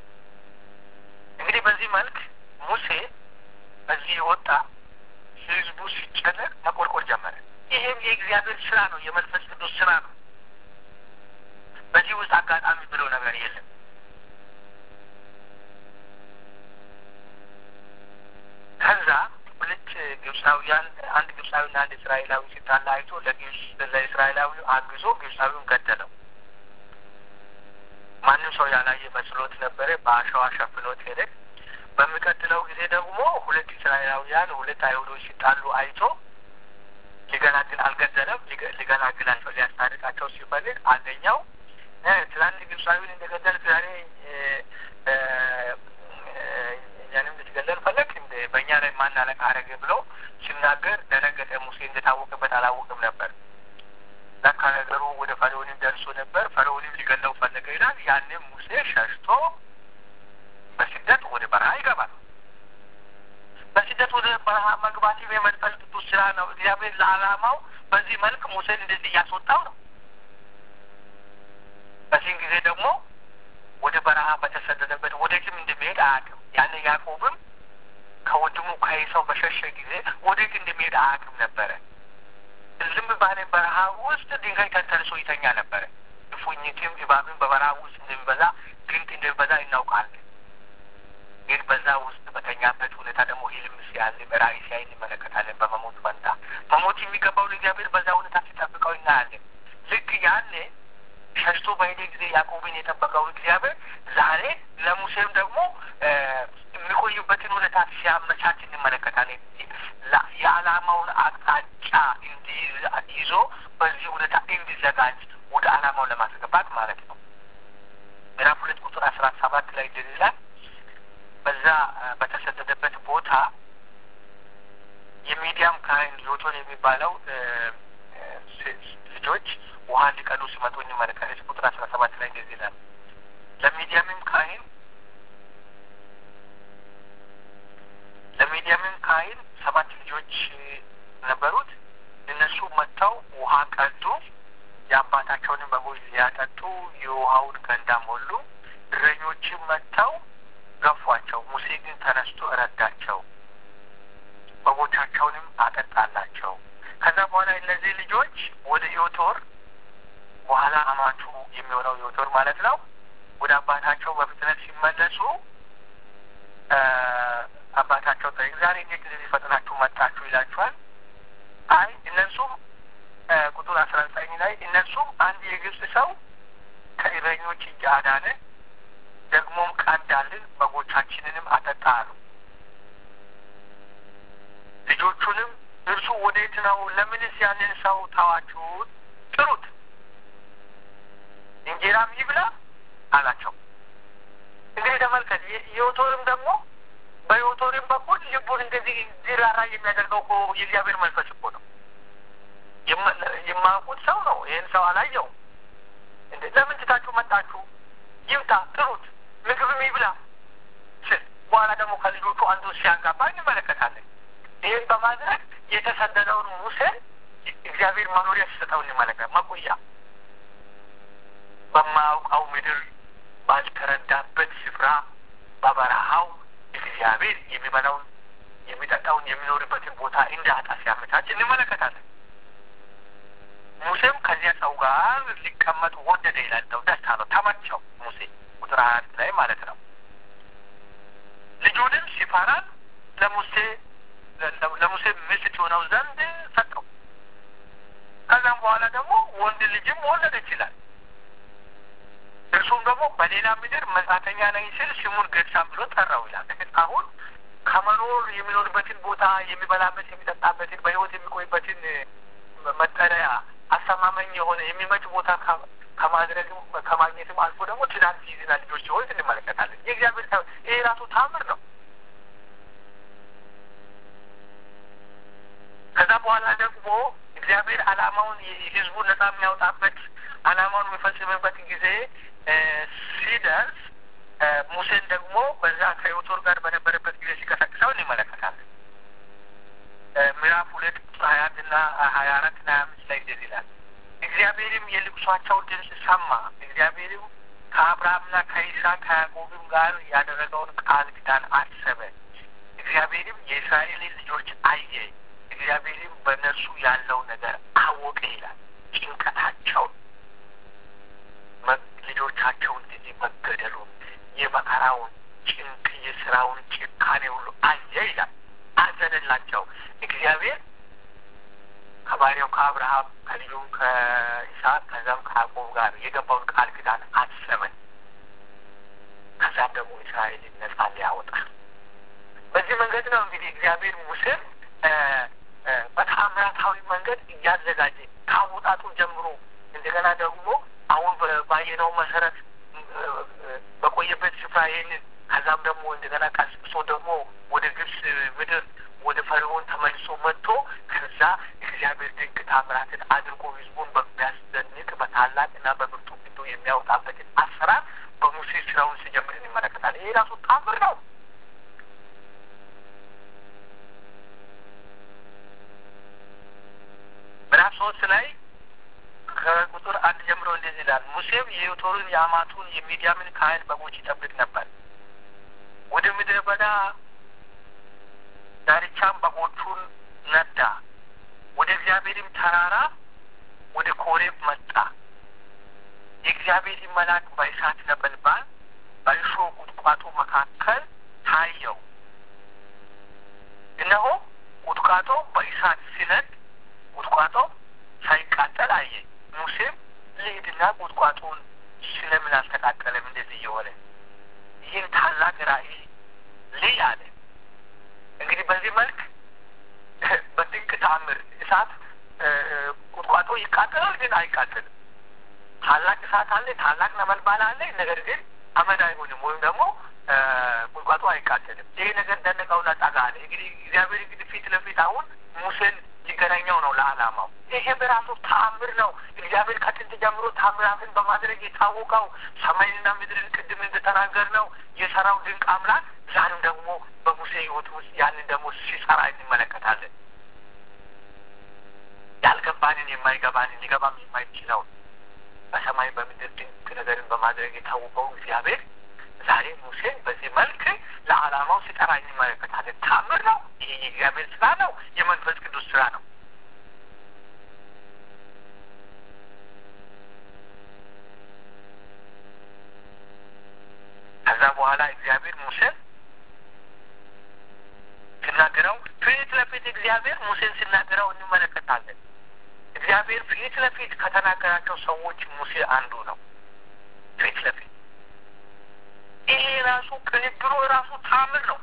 እንግዲህ በዚህ መልክ ሙሴ በዚህ የወጣ ህዝቡ ሲጨነቅ መቆርቆር ጀመረ። ይሄም የእግዚአብሔር ስራ ነው፣ የመንፈስ ቅዱስ ስራ ነው። በዚህ ውስጥ አጋጣሚ ብለው ነገር የለም። ከዛ ሁለት ግብፃውያን አንድ ግብፃዊና አንድ እስራኤላዊ ሲጣላ አይቶ ለግብፅ ለእስራኤላዊ አግዞ ግብፃዊውን ገደለው። ማንም ሰው ያላየ መስሎት ነበረ። በአሸዋ ሸፍኖት ሄደ። በሚቀጥለው ጊዜ ደግሞ ሁለት እስራኤላውያን ሁለት አይሁዶች ሲጣሉ አይቶ ሊገላግል አልገደለም። ሊገላግላቸው ሊያስታርቃቸው ሲፈልግ አንደኛው ትላንት ግብፃዊን እንደገደልክ ዛሬ እኛንም ልትገለል ፈለግ እንደ በእኛ ላይ ማን አለቃ አረገ ብሎ ሲናገር ደነገጠ። ሙሴ እንደታወቀበት አላወቅም ነበር። ለካ ነገሩ ወደ ፈርዖንም ደርሶ ነበር። ፈርዖንም ሊገለው ፈለገ ይላል። ያንም ሙሴ ሸሽቶ በስደት ወደ በረሃ ይገባል። በስደት ወደ በረሃ መግባት የመንፈስ ቅዱስ ስራ ነው። እግዚአብሔር ለዓላማው በዚህ መልክ ሙሴን እንደዚህ እያስወጣው ነው። በዚህን ጊዜ ደግሞ ወደ በረሃ በተሰደደበት ወዴትም እንደሚሄድ አያውቅም። ያን ያዕቆብም ከወንድሙ ከዔሳው በሸሸ ጊዜ ወዴት እንደሚሄድ አያውቅም ነበረ። ዝም ባለ በረሃ ውስጥ ድንጋይ ተንተርሶ ይተኛ ነበረ። እፉኝትም እባብም በበረሃ ውስጥ እንደሚበዛ ግንጥ እንደሚበዛ እናውቃለን። ግን በዛ ውስጥ በተኛበት ሁኔታ ደግሞ ህልም ሲያልም ራእይ ሲያይ እንመለከታለን። በመሞት ፈንታ መሞት የሚገባውን እግዚአብሔር በዛ ሁኔታ ሲጠብቀው እናያለን። ልክ ያኔ ሸሽቶ በሄደ ጊዜ ያዕቆብን የጠበቀው እግዚአብሔር ዛሬ ለሙሴም ደግሞ የሚቆዩበትን ሁኔታ ሲያመቻች እንመለከታለን። የዓላማውን አቅጣጫ ይዞ በዚህ ሁኔታ እንዲዘጋጅ ወደ ዓላማው ለማስገባት ማለት ነው። ምዕራፍ ሁለት ቁጥር አስራ ሰባት ላይ እንደዚህ ይላል። በዛ በተሰደደበት ቦታ የሚዲያም ካህን ዮቶን የሚባለው ልጆች ውሃ ሊቀዱ ሲመጡ እንመለከታለን። ቁጥር አስራ ሰባት ላይ እንደዚህ ይላል። ለሚዲያምም ካህን ለሚዲያምም ካህን ሰባት ልጆች ነበሩት። እነሱ መጥተው ውሃ ቀዱ። የአባታቸውንም በጎች ሊያጠጡ የውሃውን ገንዳ ሞሉ። እረኞችም መጥተው ገፏቸው። ሙሴ ግን ተነስቶ ረዳቸው፣ በጎቻቸውንም አጠጣላቸው። ከዛ በኋላ እነዚህ ልጆች ወደ ዮቶር በኋላ አማቹ የሚሆነው ዮቶር ማለት ነው ወደ አባታቸው በፍጥነት ሲመለሱ አባታቸው ጠይቅ ዛሬ እንዴት እንደዚህ ፈጥናችሁ መጣችሁ ይላችኋል። አይ እነሱም ቁጥር አስራ ዘጠኝ ላይ እነሱም አንድ የግብጽ ሰው ከእረኞች እጅ አዳነ፣ ደግሞም ቀዳልን፣ በጎቻችንንም አጠጣ አሉ። ልጆቹንም እርሱ ወዴት ነው? ለምንስ ያንን ሰው ታዋችሁት? ጥሩት፣ እንጀራም ይብላ አላቸው። እንግዲህ ተመልከት። የዮቶርም ደግሞ በዮቶርም በኩል ልቡን እንደዚህ እንዲራራ የሚያደርገው እኮ የእግዚአብሔር መንፈስ እኮ ነው። የማያውቁት ሰው ነው። ይህን ሰው አላየው። እንደ ለምን ትታችሁ መጣችሁ? ይምጣ፣ ጥሩት፣ ምግብም ይብላ ስል በኋላ ደግሞ ከልጆቹ አንዱ ሲያጋባ እንመለከታለን። ይህን በማድረግ የተሰደደውን ሙሴን እግዚአብሔር መኖሪያ ሲሰጠው እንመለከት መቆያ በማያውቀው ምድር ባልተረዳበት ስፍራ በበረሃው እግዚአብሔር የሚበላውን የሚጠጣውን የሚኖርበትን ቦታ እንዳጣ ሲያመቻች እንመለከታለን። ሙሴም ከዚያ ሰው ጋር ሊቀመጥ ወደደ ይላል። ነው ደስ አለው፣ ተመቸው። ሙሴ ቁጥር ሀያ አንድ ላይ ማለት ነው። ልጁንም ሲፈራን ለሙሴ ለሙሴ ሚስት የሆነው ዘንድ ሰጠው። ከዛም በኋላ ደግሞ ወንድ ልጅም ወለደ ይችላል። እርሱም ደግሞ በሌላ ምድር መጻተኛ ነኝ ሲል ስሙን ገድሳም ብሎ ጠራው ይላል። አሁን ከመኖር የሚኖርበትን ቦታ የሚበላበት የሚጠጣበትን በሕይወት የሚቆይበትን መጠለያ አስተማመኝ የሆነ የሚመች ቦታ ከማድረግም ከማግኘትም አልፎ ደግሞ ትዳር ሲይዝና ልጆች ሲሆን እንመለከታለን። የእግዚአብሔር ይሄ ራሱ ታምር ነው። ከዛ በኋላ ደግሞ እግዚአብሔር ዓላማውን ህዝቡን ነጻ የሚያወጣበት ዓላማውን የሚፈጽምበት ጊዜ ሲደርስ ሙሴን ደግሞ በዛ ከዮቶር ጋር በነበረበት ጊዜ ሲቀሰቅሰው እንመለከታለን። ምዕራፍ ሁለት ቁጥር ሀያ አንድ እና ሀያ አራት እና ሀያ አምስት ላይ እንደዚህ ይላል። እግዚአብሔርም የልቅሷቸው ድምፅ ሰማ። እግዚአብሔርም ከአብርሃምና ከይስሐቅ ከያዕቆብም ጋር ያደረገውን ቃል ኪዳን አሰበ። እግዚአብሔርም የእስራኤልን ልጆች አየ። እግዚአብሔርም በእነርሱ ያለው ነገር አወቀ ይላል። ጭንቀታቸውን፣ ልጆቻቸውን ጊዜ መገደሉን፣ የመከራውን ጭንቅ፣ የስራውን ጭካኔ ሁሉ አየ ይላል። አዘነላቸው። እግዚአብሔር ከባሪያው ከአብርሃም ከልጁም ከይስሐቅ ከዛም ከያዕቆብ ጋር የገባውን ቃል ኪዳን አሰበ። ከዛም ደግሞ እስራኤልን ነጻ ሊያወጣ በዚህ መንገድ ነው እንግዲህ እግዚአብሔር ሙሴን በተአምራታዊ መንገድ እያዘጋጀ ከአወጣጡ ጀምሮ እንደገና ደግሞ አሁን ባየነው መሰረት በቆየበት ስፍራ ይህንን ከዛም ደግሞ እንደገና ቀስቅሶ ደግሞ ወደ ግብፅ ምድር ወደ ፈርዖን ተመልሶ መጥቶ ከዛ እግዚአብሔር ድንቅ ታምራትን አድርጎ ህዝቡን በሚያስደንቅ በታላቅና በብርቱ ፊቱ የሚያወጣበትን አሰራር በሙሴ ስራውን ሲጀምር እንመለከታለን። ይሄ ራሱ ታምር ነው። ምዕራፍ ሶስት ላይ ከቁጥር አንድ ጀምሮ እንደዚህ ይላል። ሙሴም የዮቶርን የአማቱን የሚዲያምን ካህን በጎች ይጠብቅ ነበር። ወደ ምድረ በዳ ዳርቻም በጎቹን ነዳ። ወደ እግዚአብሔርም ተራራ ወደ ኮሬብ መጣ። የእግዚአብሔር መልአክ በእሳት ነበልባል በእሾህ ቁጥቋጦ መካከል ታየው። እነሆ ቁጥቋጦ በእሳት ሲነድ ቁጥቋጦ ሳይቃጠል አየ። ሙሴም ልሂድና ቁጥቋጦውን ስለምን አልተቃጠለም? እንደዚህ እየሆነ ይህን ታላቅ ራእይ ልይ አለ። እንግዲህ በዚህ መልክ በድንቅ ተአምር እሳት ቁጥቋጦ ይቃጠላል፣ ግን አይቃጠልም። ታላቅ እሳት አለ፣ ታላቅ ነበልባል አለ። ነገር ግን አመድ አይሆንም ወይም ደግሞ ቁጥቋጦ አይቃጠልም። ይሄ ነገር ደነቀውና ጠጋ አለ። እንግዲህ እግዚአብሔር እንግዲህ ፊት ለፊት አሁን ሙሴን ሊገናኘው ነው ለዓላማው። ይሄ በራሱ ተአምር ነው። እግዚአብሔር ከጥንት ጀምሮ ታምራትን በማድረግ የታወቀው ሰማይንና ምድርን ቅድም እንደተናገር ነው የሰራው ድንቅ አምላክ ዛሬም ደግሞ በሙሴ ሕይወት ውስጥ ያንን ደግሞ ሲሰራ እንመለከታለን። ያልገባንን የማይገባንን ሊገባም የማይችለውን በሰማይ በምድር ድንቅ ነገርን በማድረግ የታወቀው እግዚአብሔር ዛሬ ሙሴን በዚህ መልክ ለዓላማው ሲጠራ እንመለከታለን። ታምር ነው። ይሄ የእግዚአብሔር ስራ ነው። የመንፈስ ቅዱስ ስራ ነው። ከዛ በኋላ እግዚአብሔር ሙሴን ሲናገረው ፊት ለፊት እግዚአብሔር ሙሴን ሲናገረው እንመለከታለን። እግዚአብሔር ፊት ለፊት ከተናገራቸው ሰዎች ሙሴ አንዱ ነው። ፊት ለፊት ይሄ ራሱ ቅንብሩ ራሱ ታምር ነው።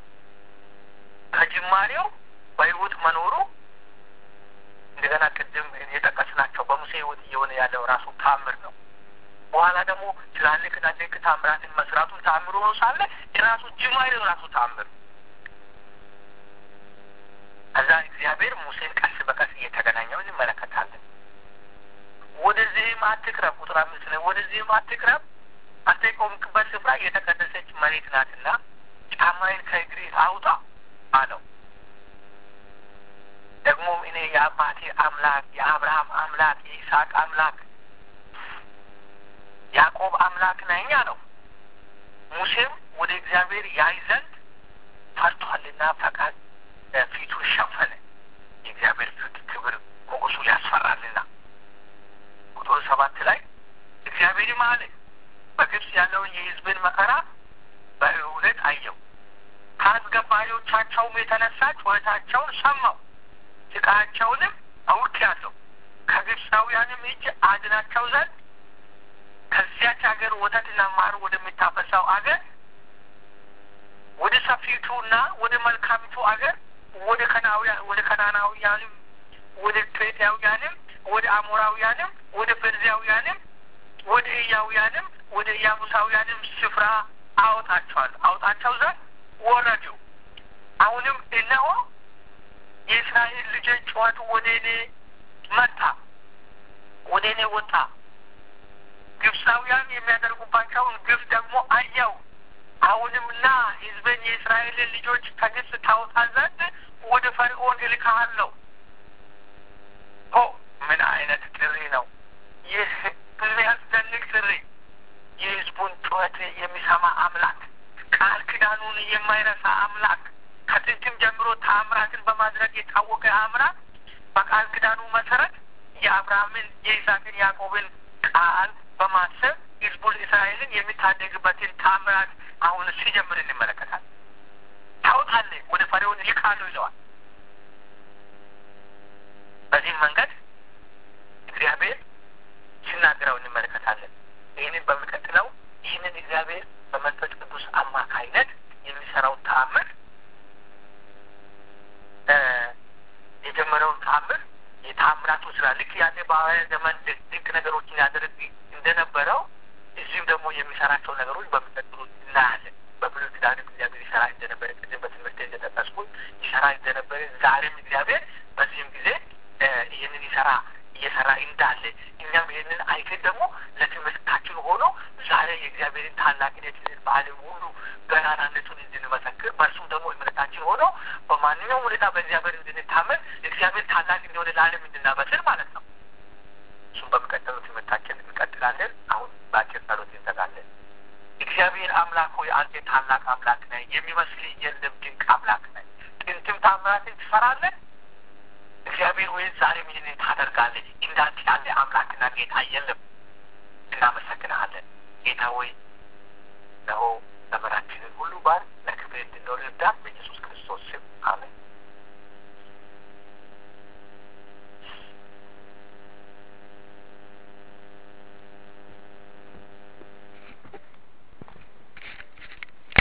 ከጅማሬው በህይወት መኖሩ እንደገና ቅድም የጠቀስናቸው በሙሴ ህይወት እየሆነ ያለው ራሱ ታምር ነው። በኋላ ደግሞ ትላልቅና ድንቅ ታምራትን መስራቱን ታምር ሆኖ ሳለ የራሱ ጅማሬው ራሱ ታምር ከዛ እግዚአብሔር ሙሴን ቀስ በቀስ እየተገናኘው እንመለከታለን። ወደዚህም አትቅረብ፣ ቁጥር አምስት ላይ ወደዚህም አትቅረብ፣ አንተ የቆምክበት ስፍራ የተቀደሰች መሬት ናትና ጫማዬን ከእግሬ አውጣ አለው። ደግሞም እኔ የአባቴ አምላክ የአብርሃም አምላክ የይስሐቅ አምላክ ያዕቆብ አምላክ ነኝ አለው። ሙሴም ወደ እግዚአብሔር ያይ ዘንድ ፈርቷልና ፈቃድ ፊቱ ሸፈነ። የእግዚአብሔር ፊት ክብር ሞገሱ ያስፈራልና። ቁጥር ሰባት ላይ እግዚአብሔርም አለ በግብፅ ያለውን የሕዝብን መከራ በእውነት አየው፣ ከአስገባሪዎቻቸውም የተነሳ ጩኸታቸውን ሰማው፣ ስቃያቸውንም አውቄአለሁ። ከግብፃውያንም እጅ አድናቸው ዘንድ ከዚያች ሀገር ወተትና ማር ወደሚታፈሳው አገር ወደ ሰፊቱና ወደ መልካሚቱ አገር ወደ ከናውያን ወደ ከናናውያንም ወደ ኬጢያውያንም ወደ አሞራውያንም ወደ ፌርዛውያንም ወደ ኢያውያንም ወደ ኢያቡሳውያንም ስፍራ አወጣቸዋል አውጣቸው ዘንድ ወረዱ። አሁንም እነሆ የእስራኤል ልጆች ጩኸቱ ወደ እኔ መጣ፣ ወደ እኔ ወጣ። ግብፃውያን የሚያደርጉባቸውን ግፍ ደግሞ አየው። አሁንም ና ሕዝብን የእስራኤልን ልጆች ከግብፅ ታወጣ ዘንድ ወደ ፈርዖን እልክሃለሁ። ሆ ምን አይነት ጥሪ ነው! ይህ የሚያስደንቅ ጥሪ! የሕዝቡን ጩኸት የሚሰማ አምላክ፣ ቃል ኪዳኑን የማይረሳ አምላክ፣ ከጥንትም ጀምሮ ተአምራትን በማድረግ የታወቀ አምላክ በቃል ኪዳኑ መሰረት የአብርሃምን የይስሐቅን ያዕቆብን ቃል በማሰብ ሕዝቡን እስራኤልን የሚታደግበትን ታምራት አሁን ሲጀምር እንመለከታለን። ታውጣለህ ወደ ፈርዖን ይልካሉ ይለዋል። በዚህም መንገድ እግዚአብሔር ሲናገረው እንመለከታለን። ይህንን በሚቀጥለው ይህንን እግዚአብሔር በመንፈስ ቅዱስ አማካይነት የሚሰራውን ተአምር የጀመረውን ተአምር የተአምራቱ ስራ ልክ ያኔ በሐዋርያት ዘመን ድንቅ ነገሮችን ያደርግ እንደነበረው እዚህም ደግሞ የሚሰራቸው ነገሮች በሚቀጥሉት እናያለን። በብሉይ ኪዳንም እግዚአብሔር ይሰራ እንደነበረ ቅድም በትምህርት እንደጠቀስኩት ይሰራ እንደነበረ ዛሬም እግዚአብሔር በዚህም ጊዜ ይህንን ይሰራ እየሰራ እንዳለ እኛም ይህንን አይተን ደግሞ ለትምህርታችን ሆኖ ዛሬ የእግዚአብሔርን ታላቅነት በዓለም ሁሉ ገናናነቱን እንድንመሰክር በእርሱም ደግሞ እምነታችን ሆኖ በማንኛውም ሁኔታ በእግዚአብሔር እንድንታመን እግዚአብሔር ታላቅ እንደሆነ ለዓለም እንድናበስር ማለት ነው። እሱም በሚቀጥለው ትምህርታችን እንቀጥላለን። አሁን በአጭር ጸሎት እንዘጋለን። እግዚአብሔር አምላክ ሆይ አንተ ታላቅ አምላክ ነህ፣ የሚመስል የለም፣ ድንቅ አምላክ ነህ። ጥንትም ታምራትን ትሰራለህ። እግዚአብሔር ሆይ ዛሬም ይህንን ታደርጋለህ። እንዳንተ ያለ አምላክና ጌታ የለም። እናመሰግንሃለን ጌታ ሆይ። እነሆ ዘመናችንን ሁሉ ባር ለክብር እንድንኖር እርዳን።